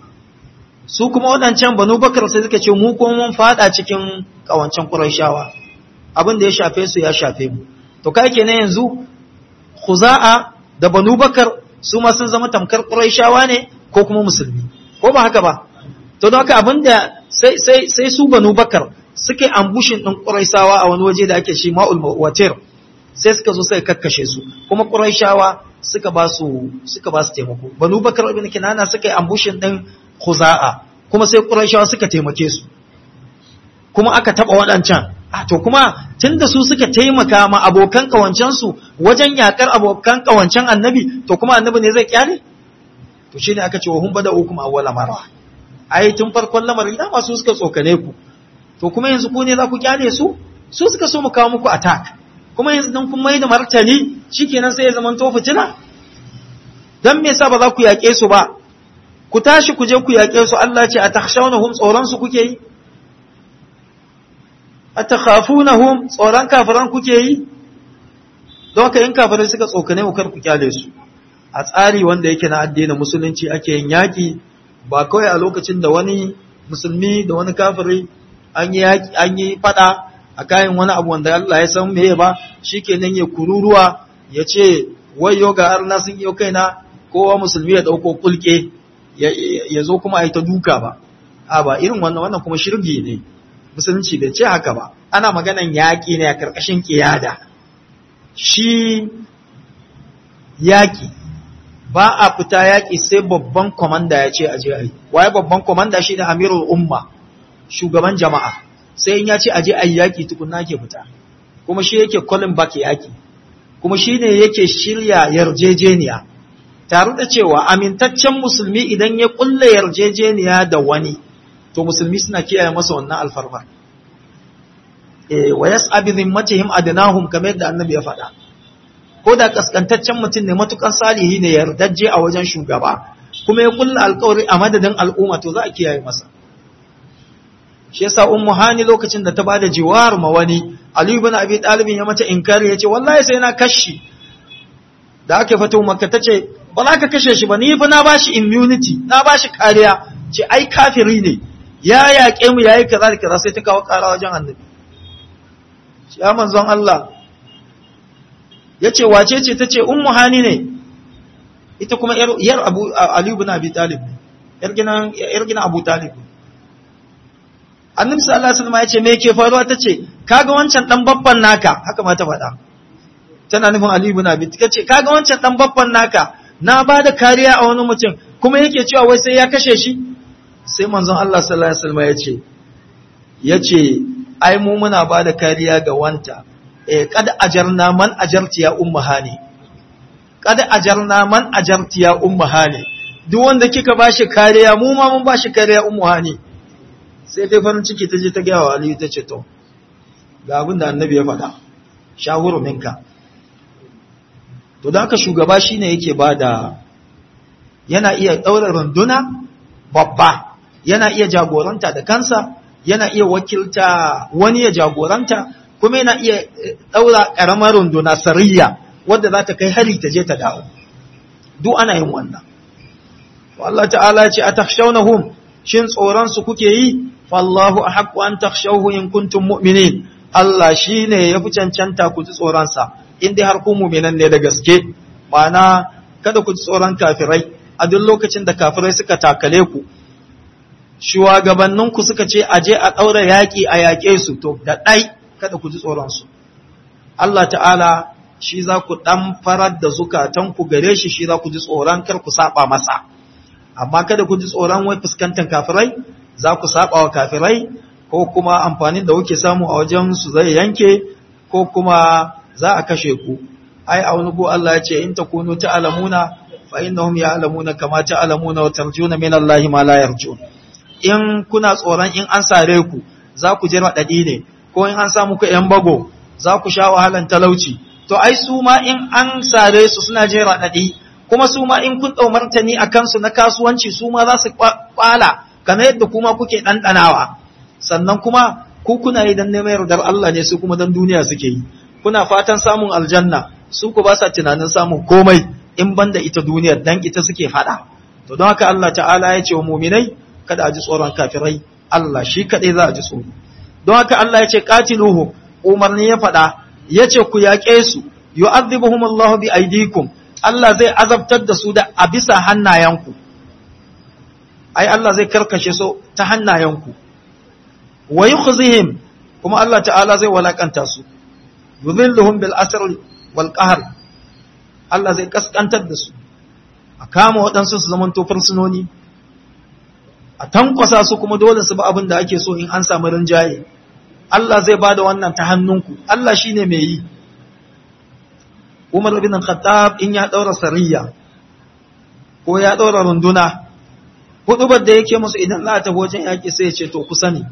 Speaker 1: su kuma waɗancan banu bakar sai suka ce mu kuma mun fada cikin ƙawancen ƙurayshawa abin da ya shafe su ya shafe mu to kai kenan yanzu khuza'a da banu bakar su ma sun zama tamkar ƙurayshawa ne ko kuma musulmi ko ba haka ba to don haka abinda sai sai sai su banu bakar suka yi ambushin din quraisawa a wani waje da ake shi ma'ul watir sai suka zo suka kakkashe su kuma quraishawa suka ba su suka ba su taimako banu bakar ibn kinana suka yi ambushin din khuza'a kuma sai quraishawa suka taimake su kuma aka taba waɗancan a to kuma tunda su suka taimaka ma abokan kawancan su wajen yakar abokan kawancen annabi to kuma annabi ne zai kyale to shine aka ce wa hum bada hukum awwala marra ai tun farkon lamarin da masu suka tsokane ku to kuma yanzu ku ne za ku kyale su su suka so mu kawo muku attack kuma yanzu dan kun mai da martani shikenan sai ya zama to fitina dan me yasa ba za ku yake su ba ku tashi ku je ku yake su Allah ce atakhshawnahum tsoron su kuke yi atakhafunahum tsoron kafiran kuke yi don haka in kafirai suka tsokane ku kar ku kyale su a tsari wanda yake na addinin musulunci ake yin yaki ba kawai a lokacin da wani musulmi da wani kafiri an yi an yi fada a kayan wani abu wanda Allah ya san meye ba shikenan ya kururuwa ya ce wayo ga arna sun yi kaina kowa musulmi ya dauko kulke ya zo kuma a yi ta duka ba a ba irin wannan wannan kuma shirgi ne musulunci bai ce haka ba ana maganan yaƙi ne a ƙarƙashin ƙiyada shi yaƙi ba a fita yaƙi sai babban kwamanda ya ce aje a yi waye babban kwamanda shi ne amirul umma shugaban jama'a sai in ya ce aje a yi yaƙi tukunna ke fita kuma shi yake kolin baki yaƙi kuma shi ne yake shirya yarjejeniya tare da cewa amintaccen musulmi idan ya ƙulla yarjejeniya da wani to musulmi suna kiyaye masa wannan alfarma eh wa yas'a bi dhimmatihim adnahum kamar yadda annabi ya faɗa ko da kaskantaccen mutum ne matukan salihi ne yardajje a wajen shugaba kuma ya kulla alƙawari a madadin al'umma to za a kiyaye masa shi yasa ummu hani lokacin da ta bada jiwar ma wani ali ibn abi talib ya mata inkari yace wallahi sai na kashi da aka fito makka tace ba za ka kashe shi ba ni fa na bashi immunity na bashi kariya ce ai kafiri ne ya yaƙe mu yayi kaza da kaza sai ta kawo ƙara wajen annabi ya manzon Allah yace wace ce tace ummu hani ne ita kuma yar abu ali ibn abi talib yar ginan yar ginan abu talib annabi sallallahu alaihi wasallam yace me yake faruwa tace kaga wancan dan babban naka haka ma ta faɗa tana nufin ali ibn abi tace kaga wancan dan babban naka na bada kariya a wani mutum kuma yake cewa wai sai ya kashe shi sai manzon Allah sallallahu alaihi wasallam yace yace ai mu muna bada kariya ga wanta eh kad ajarna man ajarti ya ummahani kad ajarna man ajarti ya ummahani duk wanda kika bashi kariya mu ma mun bashi kariya ummahani sai dai farin ciki ta je ta ga wa Aliyu ta ce to ga abin da annabi ya faɗa shawuru minka to da haka shugaba shine yake bada yana iya daura runduna babba yana iya jagoranta da kansa yana iya wakilta wani ya jagoranta kuma yana iya daura karamar runduna sariya wadda za ta kai hari ta je ta dawo duk ana yin wannan to Allah ta'ala ya ce atakhshawnahum shin tsoron su kuke yi fallahu ahqqu an takhshawhu in kuntum mu'minin Allah shine yafi cancanta ku ji tsoron sa in dai har ku mu'minan ne da gaske ma'ana kada ku ji tsoron kafirai a duk lokacin da kafirai suka takale ku shugabanninku suka ce a je a ɗaura yaƙi a yaƙe su to da ɗai kada ku ji tsoronsu. Allah ta'ala shi za ku ɗan farar da zukatanku gare shi shi za ku ji tsoron kar ku saba masa. Amma kada ku ji tsoron wai fuskantar kafirai, za ku saba wa kafirai ko kuma amfanin da kuke samu a wajen su zai yanke ko kuma za a kashe ku. Ai a wani go Allah ya ce in takunu ta'lamuna fa innahum ya'lamuna kama ta'lamuna wa tarjuna min Allah ma la yarjun. in kuna tsoron in an sare ku za ku je raɗaɗi ne ko in an samu ku ‘yan bago za ku sha wahalan talauci to ai su ma in an sare su suna je raɗaɗi kuma su ma in kun ɗau martani a kansu na kasuwanci su ma za su kwala kamar yadda kuma kuke ɗanɗanawa sannan kuma ku kuna yi don neman yardar Allah ne su kuma don duniya suke yi kuna fatan samun aljanna su ku ba sa tunanin samun komai in banda ita duniyar dan ita suke faɗa to don haka Allah ta'ala ya ce wa muminai kada a ji tsoron kafirai Allah shi kaɗai za a ji tsoro don haka Allah ya ce qatiluhu umarni ya faɗa ya ce ku yaƙe su yu'adhibuhum Allah bi aydikum Allah zai azabtar da su da a bisa hannayenku ai Allah zai karkashe su ta hannayenku wa yukhzihim kuma Allah ta'ala zai walakanta su yudhilluhum bil asr wal qahr Allah zai kaskantar da su a kama waɗansu su zamanto fursunoni a tankwasa su kuma dole su ba abin da ake so in an samu rinjaye Allah zai ba da wannan ta hannunku Allah shi ne mai yi Umar ibn Khattab in ya daura sariya ko ya daura runduna hudubar da yake musu idan za ta wajen yaki sai ya ce to ku sani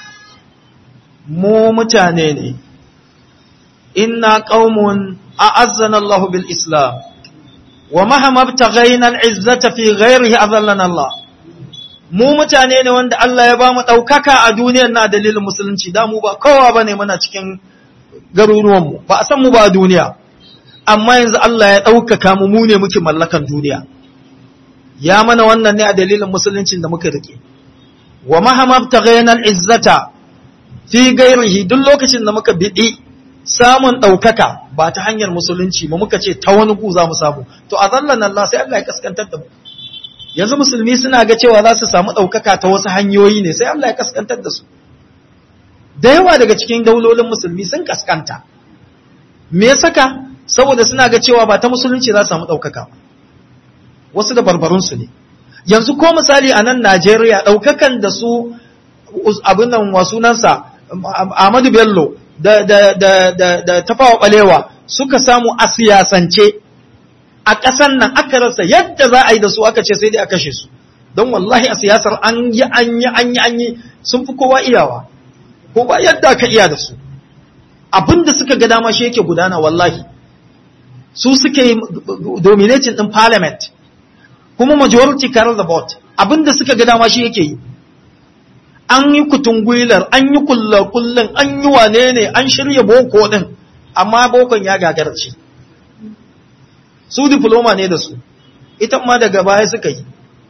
Speaker 1: mu mutane ne inna qaumun a'azzana Allah bil Islam wa mahama btaghayna al-izzata fi ghayrihi azallana Allah mu mutane ne wanda Allah ya ba mu daukaka a duniyar na dalilin musulunci da mu ba kowa bane muna cikin garuruwan mu ba a san mu ba a duniya amma yanzu Allah ya daukaka mu mu ne muke mallakan duniya ya mana wannan ne a dalilin musuluncin da muka rike wa mahama btaghayna al-izzata fi ghayrihi duk lokacin da muka bidi samun ɗaukaka ba ta hanyar musulunci ba muka ce ta wani gu za mu samu to a zallan Allah sai Allah ya kaskantar da mu yanzu musulmi suna ga cewa za su samu ɗaukaka ta wasu hanyoyi ne sai Allah ya kaskantar da su da yawa daga cikin daulolin musulmi sun kaskanta me ya saka saboda suna ga cewa ba ta musulunci za su samu ɗaukaka wasu da barbarunsu ne yanzu ko misali a nan Najeriya ɗaukakan da su abin nan wa sunansa Ahmadu Bello da, da, da, da, da tafawa ɓalewa suka samu a siyasance a ƙasan nan aka rasa yadda za a yi da su aka ce sai dai a kashe su don wallahi a siyasar an yi an yi an yi an yi sun fi kowa iyawa ko ba yadda aka iya da su abin da suka ga dama shi yake gudana wallahi su suke yi dominating din parliament kuma majority carry the vote abin da suka ga dama shi yake yi an yi kutungwilar an yi kullum an yi wane ne an shirya boko din amma bokon ya gagarci su diploma ne da su ita ma daga baya suka yi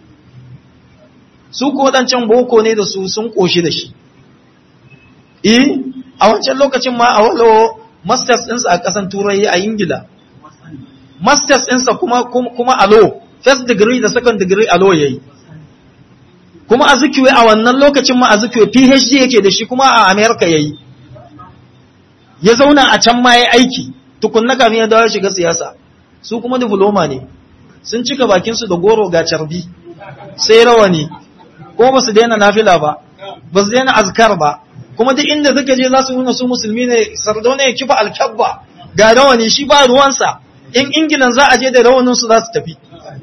Speaker 1: su ko wadancan boko ne da su sun koshi da shi eh a wancan lokacin ma a walo masters ɗinsa a ƙasan turai a ingila masters ɗinsa kuma kuma a law first degree da second degree a law yayi kuma a zikiwe a wannan lokacin ma a zikiwe PhD yake da shi kuma a America yayi ya zauna a can ma yayi aiki tukunna kafin ya dawo shiga siyasa su kuma diploma ne sun cika bakin su da goro ga carbi sai rawani ko ba su daina nafila ba ba su daina azkar ba kuma duk inda suka je za su nuna su musulmi ne sardauna ya kifa alkabba ga rawani shi ba ruwansa in ingilan za a je da rawanin su za su tafi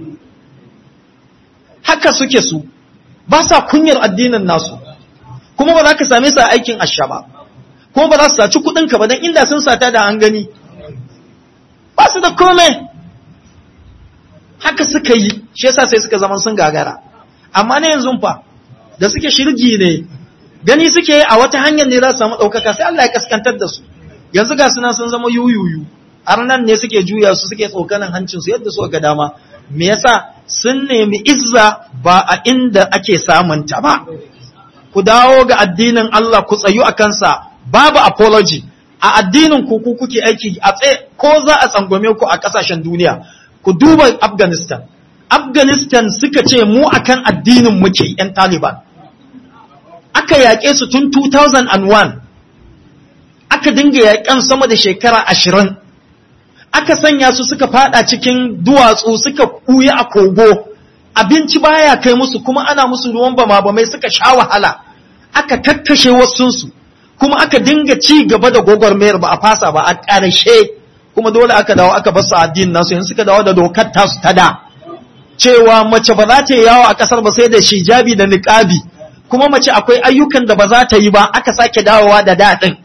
Speaker 1: haka suke su ba sa kunyar addinin nasu kuma ba za ka same su a aikin asha ba kuma ba za su saci kudinka ba don inda sun sata da an gani ba su da kome haka suka yi shi yasa sai suka zama sun gagara amma na yanzu fa da suke shirgi ne gani suke a wata hanyar ne za su samu ɗaukaka sai Allah ya kaskantar da su yanzu ga suna sun zama yuyuyu har nan ne suke juya su suke tsokanin hancinsu yadda suka ga dama me yasa sun nemi izza ba a inda ake samunta ba ku dawo ga addinin Allah ku tsayu a kansa babu apology a addinin ku ku kuke aiki a tsaye ko za a tsangwame ku a kasashen duniya ku duba Afghanistan Afghanistan suka ce mu akan addinin muke yan Taliban aka yaƙe su tun 2001 aka dinga yaƙen sama da shekara ashirin aka sanya su suka fada cikin duwatsu suka ɓuya a kogo abinci baya kai musu kuma ana musu ruwan bama bamai suka sha wahala aka kakkashe wasunsu kuma aka dinga ci gaba da gwagwarmayar ba a fasa ba a ƙarshe kuma dole aka dawo aka basu addinin nasu yanzu suka dawo da dokar tasu ta da cewa mace ba za ta yi yawo a ƙasar ba sai da shijabi da niƙabi kuma mace akwai ayyukan da ba za ta yi ba aka sake dawowa da daɗin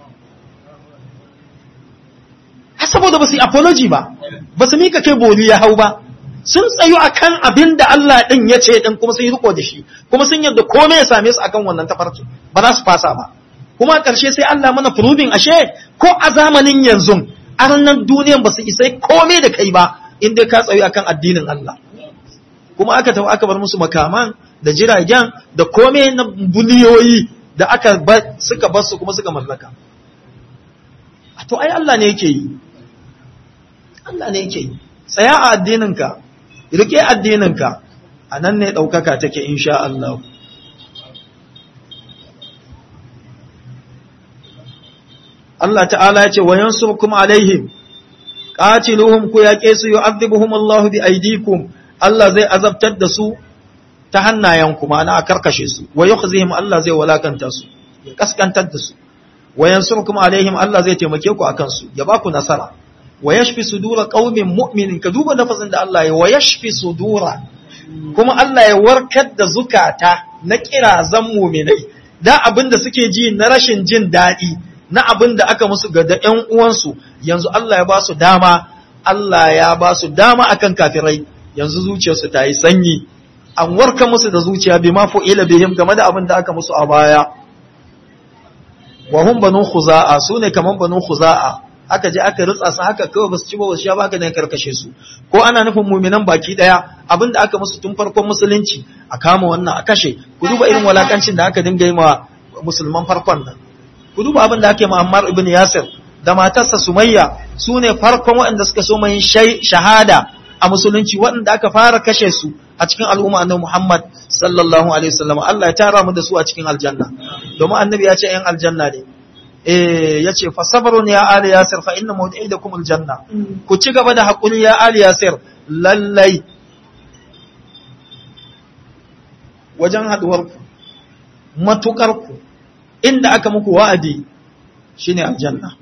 Speaker 1: saboda ba su yi apology ba ba su mika kai boli ya hau ba sun tsayu akan abin da Allah ɗin ya ce ɗin kuma sun yi riko da shi kuma sun yarda komai ya same su akan wannan tafarki ba za su fasa ba kuma a ƙarshe sai Allah mana proving ashe ko a zamanin yanzu arnan duniyan ba su isai komai da kai ba in dai ka tsayu akan addinin Allah kuma aka tafi aka bar musu makaman da jiragen da komai na buliyoyi da aka suka bar su kuma suka mallaka to ai Allah ne yake yi Allah ne yake yi tsaya a addininka rike addininka a nan ne ɗaukaka take insha Allah Allah ta'ala ya ce wa yansurkum alaihim qatiluhum ku yaƙe su yu'adhibuhum Allah bi aydikum Allah zai azabtar da su ta hannayenku ma'ana a karkashe su wa yukhzihim Allah zai walakanta su ya kaskantar da su wa yansurkum alaihim Allah zai taimake ku akan su ya ba ku nasara wa yashfi sudura qaumin mu'minin ka duba lafazin da Allah ya wa yashfi sudura kuma Allah ya warkar da zukata na kirazan mu'minai da abin da suke ji na rashin jin daɗi na abin da aka musu ga da ƴan uwansu yanzu Allah ya ba su dama Allah ya ba su dama akan kafirai yanzu zuciyarsu ta yi sanyi an warka musu da zuciya bi ma fu'ila bihim game da abin da aka musu a baya wa hum banu khuza'a sune kaman banu khuza'a aka je aka ritsa su haka kawai basu ci ba wasu ya baka ne karkashe su ko ana nufin mu'minan baki daya abin da aka musu tun farkon musulunci a kama wannan a kashe ku duba irin walakancin da aka dinga yi ma musulman farkon nan ku duba abin da ake ma Ammar ibn Yasir da matarsa Sumayya sune farkon waɗanda suka so mai shahada a musulunci waɗanda aka fara kashe su a cikin al'umma annabi Muhammad sallallahu alaihi wasallam Allah ya tara mu da su a cikin aljanna domin annabi ya ce ‘yan aljanna ne eh ya ce fa sabrun ya ali yasir fa inna mawdi'idakum aljanna ku ci gaba da hakuri ya ali yasir lallai wajen haduwar ku matukar ku inda aka muku wa'adi shine aljanna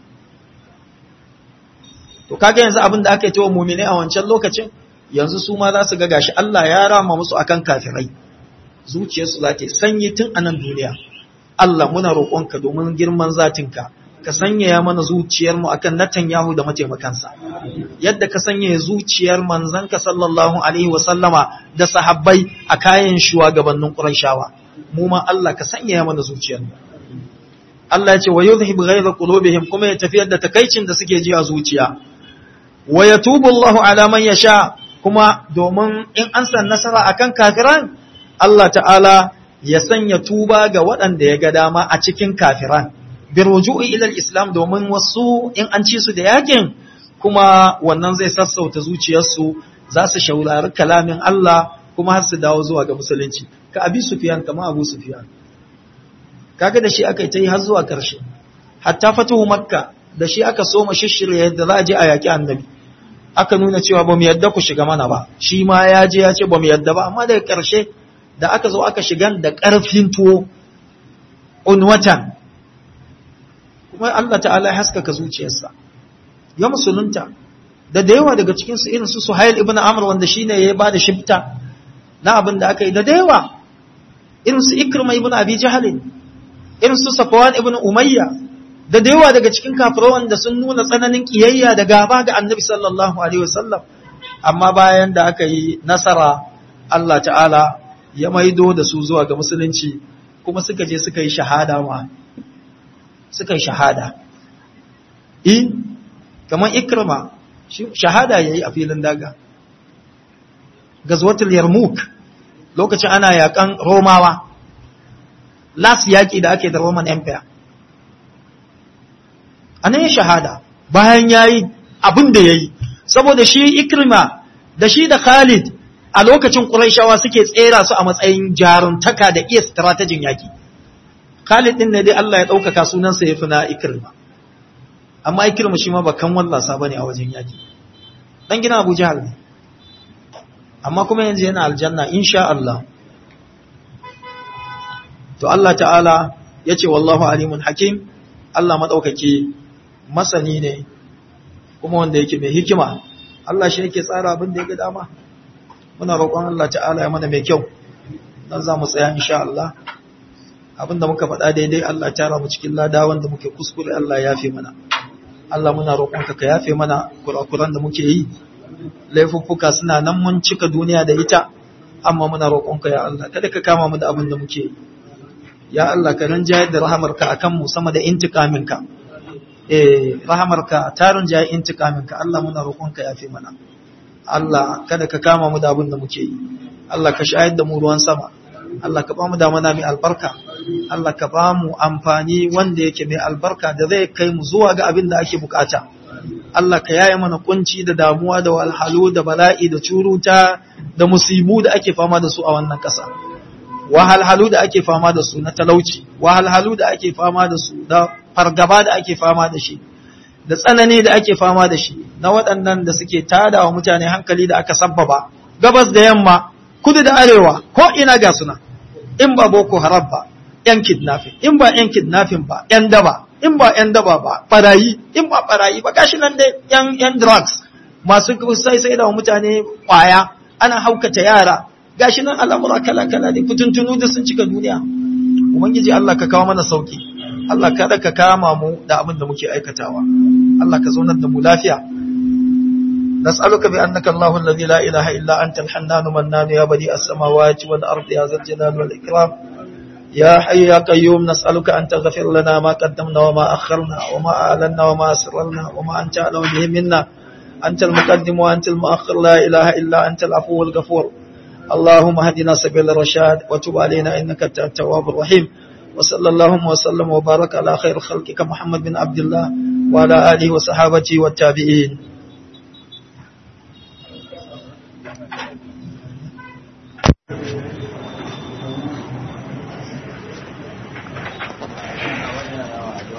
Speaker 1: to kaga yanzu abin da aka yi wa mu'mini a wancan lokacin yanzu su ma za su ga gashi Allah ya rama musu akan kafirai zuciyarsu za ta sanyi tun a nan duniya Allah muna roƙonka domin girman zatinka ka sanyaya mana zuciyarmu akan Netanyahu da mataimakansa yadda ka sanyaya zuciyar manzanka sallallahu alaihi wasallama da sahabbai a kayan shugabannin Qurayshawa mu ma Allah ka sanyaya mana zuciyarmu Allah ya ce wa yuzhibu ghayra qulubihim kuma ya tafiyar da takaicin da suke ji a zuciya wa yatubu Allahu ala man yasha kuma domin in an san nasara akan kafiran Allah ta'ala ya sanya tuba ga waɗanda ya ga dama a cikin kafiran bi ruju'i ila islam domin wasu in an ci su da yakin kuma wannan zai sassauta zuciyarsu za su shaurari kalamin Allah kuma har su dawo zuwa ga musulunci ka abi sufyan kama abu sufyan kaga da shi aka yi ta yi har zuwa karshe hatta fatuhu makka da shi aka soma shishirya yadda za a je a yaki annabi aka nuna cewa ba mu yadda ku shiga mana ba shi ma ya je ya ce ba mu yadda ba amma daga ƙarshe da aka zo aka shiga da ƙarfin tuwo unwatan kuma Allah ta'ala ya haskaka zuciyarsa ya musulunta da da yawa daga cikinsu irin su Suhail ibn Amr wanda shine ya ba da shifta na abin da aka yi da da yawa irin su Ikrima ibn Abi Jahl irin su Safwan ibn Umayya da da yawa daga cikin kafirai da sun nuna tsananin kiyayya da gaba ga annabi sallallahu alaihi wasallam amma bayan da aka yi nasara Allah ta'ala ya maido da su zuwa ga musulunci kuma suka je suka yi shahada ma suka yi shahada i kamar ikrama shahada yayi a filin daga gazwatul yarmuk lokacin ana yakan romawa las yaki da ake da roman empire anan ya shahada bayan yayi abin da yayi saboda shi ikrima da shi da khalid a lokacin quraishawa suke tsera su a matsayin jaruntaka da iya strategin yaki khalid din ne dai Allah ya daukaka sunansa yafi na ikrima amma ikrima shi ma bakan wallasa bane a wajen yaki dan gina Abu Jahal ne amma kuma yanzu yana aljanna insha Allah to Allah ta'ala yace wallahu alimun hakim Allah madaukake masani ne kuma wanda yake mai hikima Allah shi yake tsara abin da ya ga dama muna roƙon Allah ta'ala ya mana mai kyau dan za mu tsaya insha Allah abin da muka faɗa daidai Allah ya tara mu cikin lada wanda muke kuskure Allah ya yafe mana Allah muna roƙonka ka yafe mana kurakuran da muke yi laifuffuka suna nan mun cika duniya da ita amma muna roƙonka ya Allah kada ka kama mu da abin da muke yi ya Allah ka rinjayar da rahamarka akan mu sama da intikaminka eh rahamarka ta rinjaye intikaminka Allah muna roƙonka yafe mana Allah kada ka kama mu da abin da muke yi Allah ka shayar da mu ruwan sama Allah ka ba mu damana mai albarka Allah ka ba mu amfani wanda yake mai albarka da zai kai mu zuwa ga abin da ake bukata Allah ka yaye mana kunci da damuwa da walhalu da bala'i da curuta da musibu da ake fama da su a wannan ƙasa wahalhalu da ake fama da su na talauci wahalhalu da ake fama da su da fargaba da ake fama da shi da tsanani da ake fama da shi na waɗannan da suke tada wa mutane hankali da aka sabbaba gabas da yamma kudu da arewa ko ina ga suna in ba boko haram ba yan kidnapping in ba yan kidnapping ba yan daba in ba yan daba ba barayi in ba barayi ba gashi nan dai yan yan drugs masu sai sai da mutane kwaya ana haukata yara gashi nan al'amura kala kala ne fituntunu da sun cika duniya ubangiji Allah ka kawo mana sauki Allah kada ka kama mu da abin da muke aikatawa Allah ka zaunar da mu lafiya نسألك بأنك الله الذي لا إله إلا أنت الحنان منان يا بديع السماوات والأرض يا ذا الجلال والإكرام يا حي يا قيوم نسألك أن تغفر لنا ما قدمنا وما أخرنا وما أعلنا وما أسررنا وما أنت أعلم به منا أنت المقدم وأنت المؤخر لا إله إلا أنت العفو الغفور اللهم هدنا سبيل الرشاد وتب علينا إنك أنت التواب الرحيم وصلى اللهم وسلم وبارك على خير خلقك محمد بن عبد الله وعلى آله وصحابته والتابعين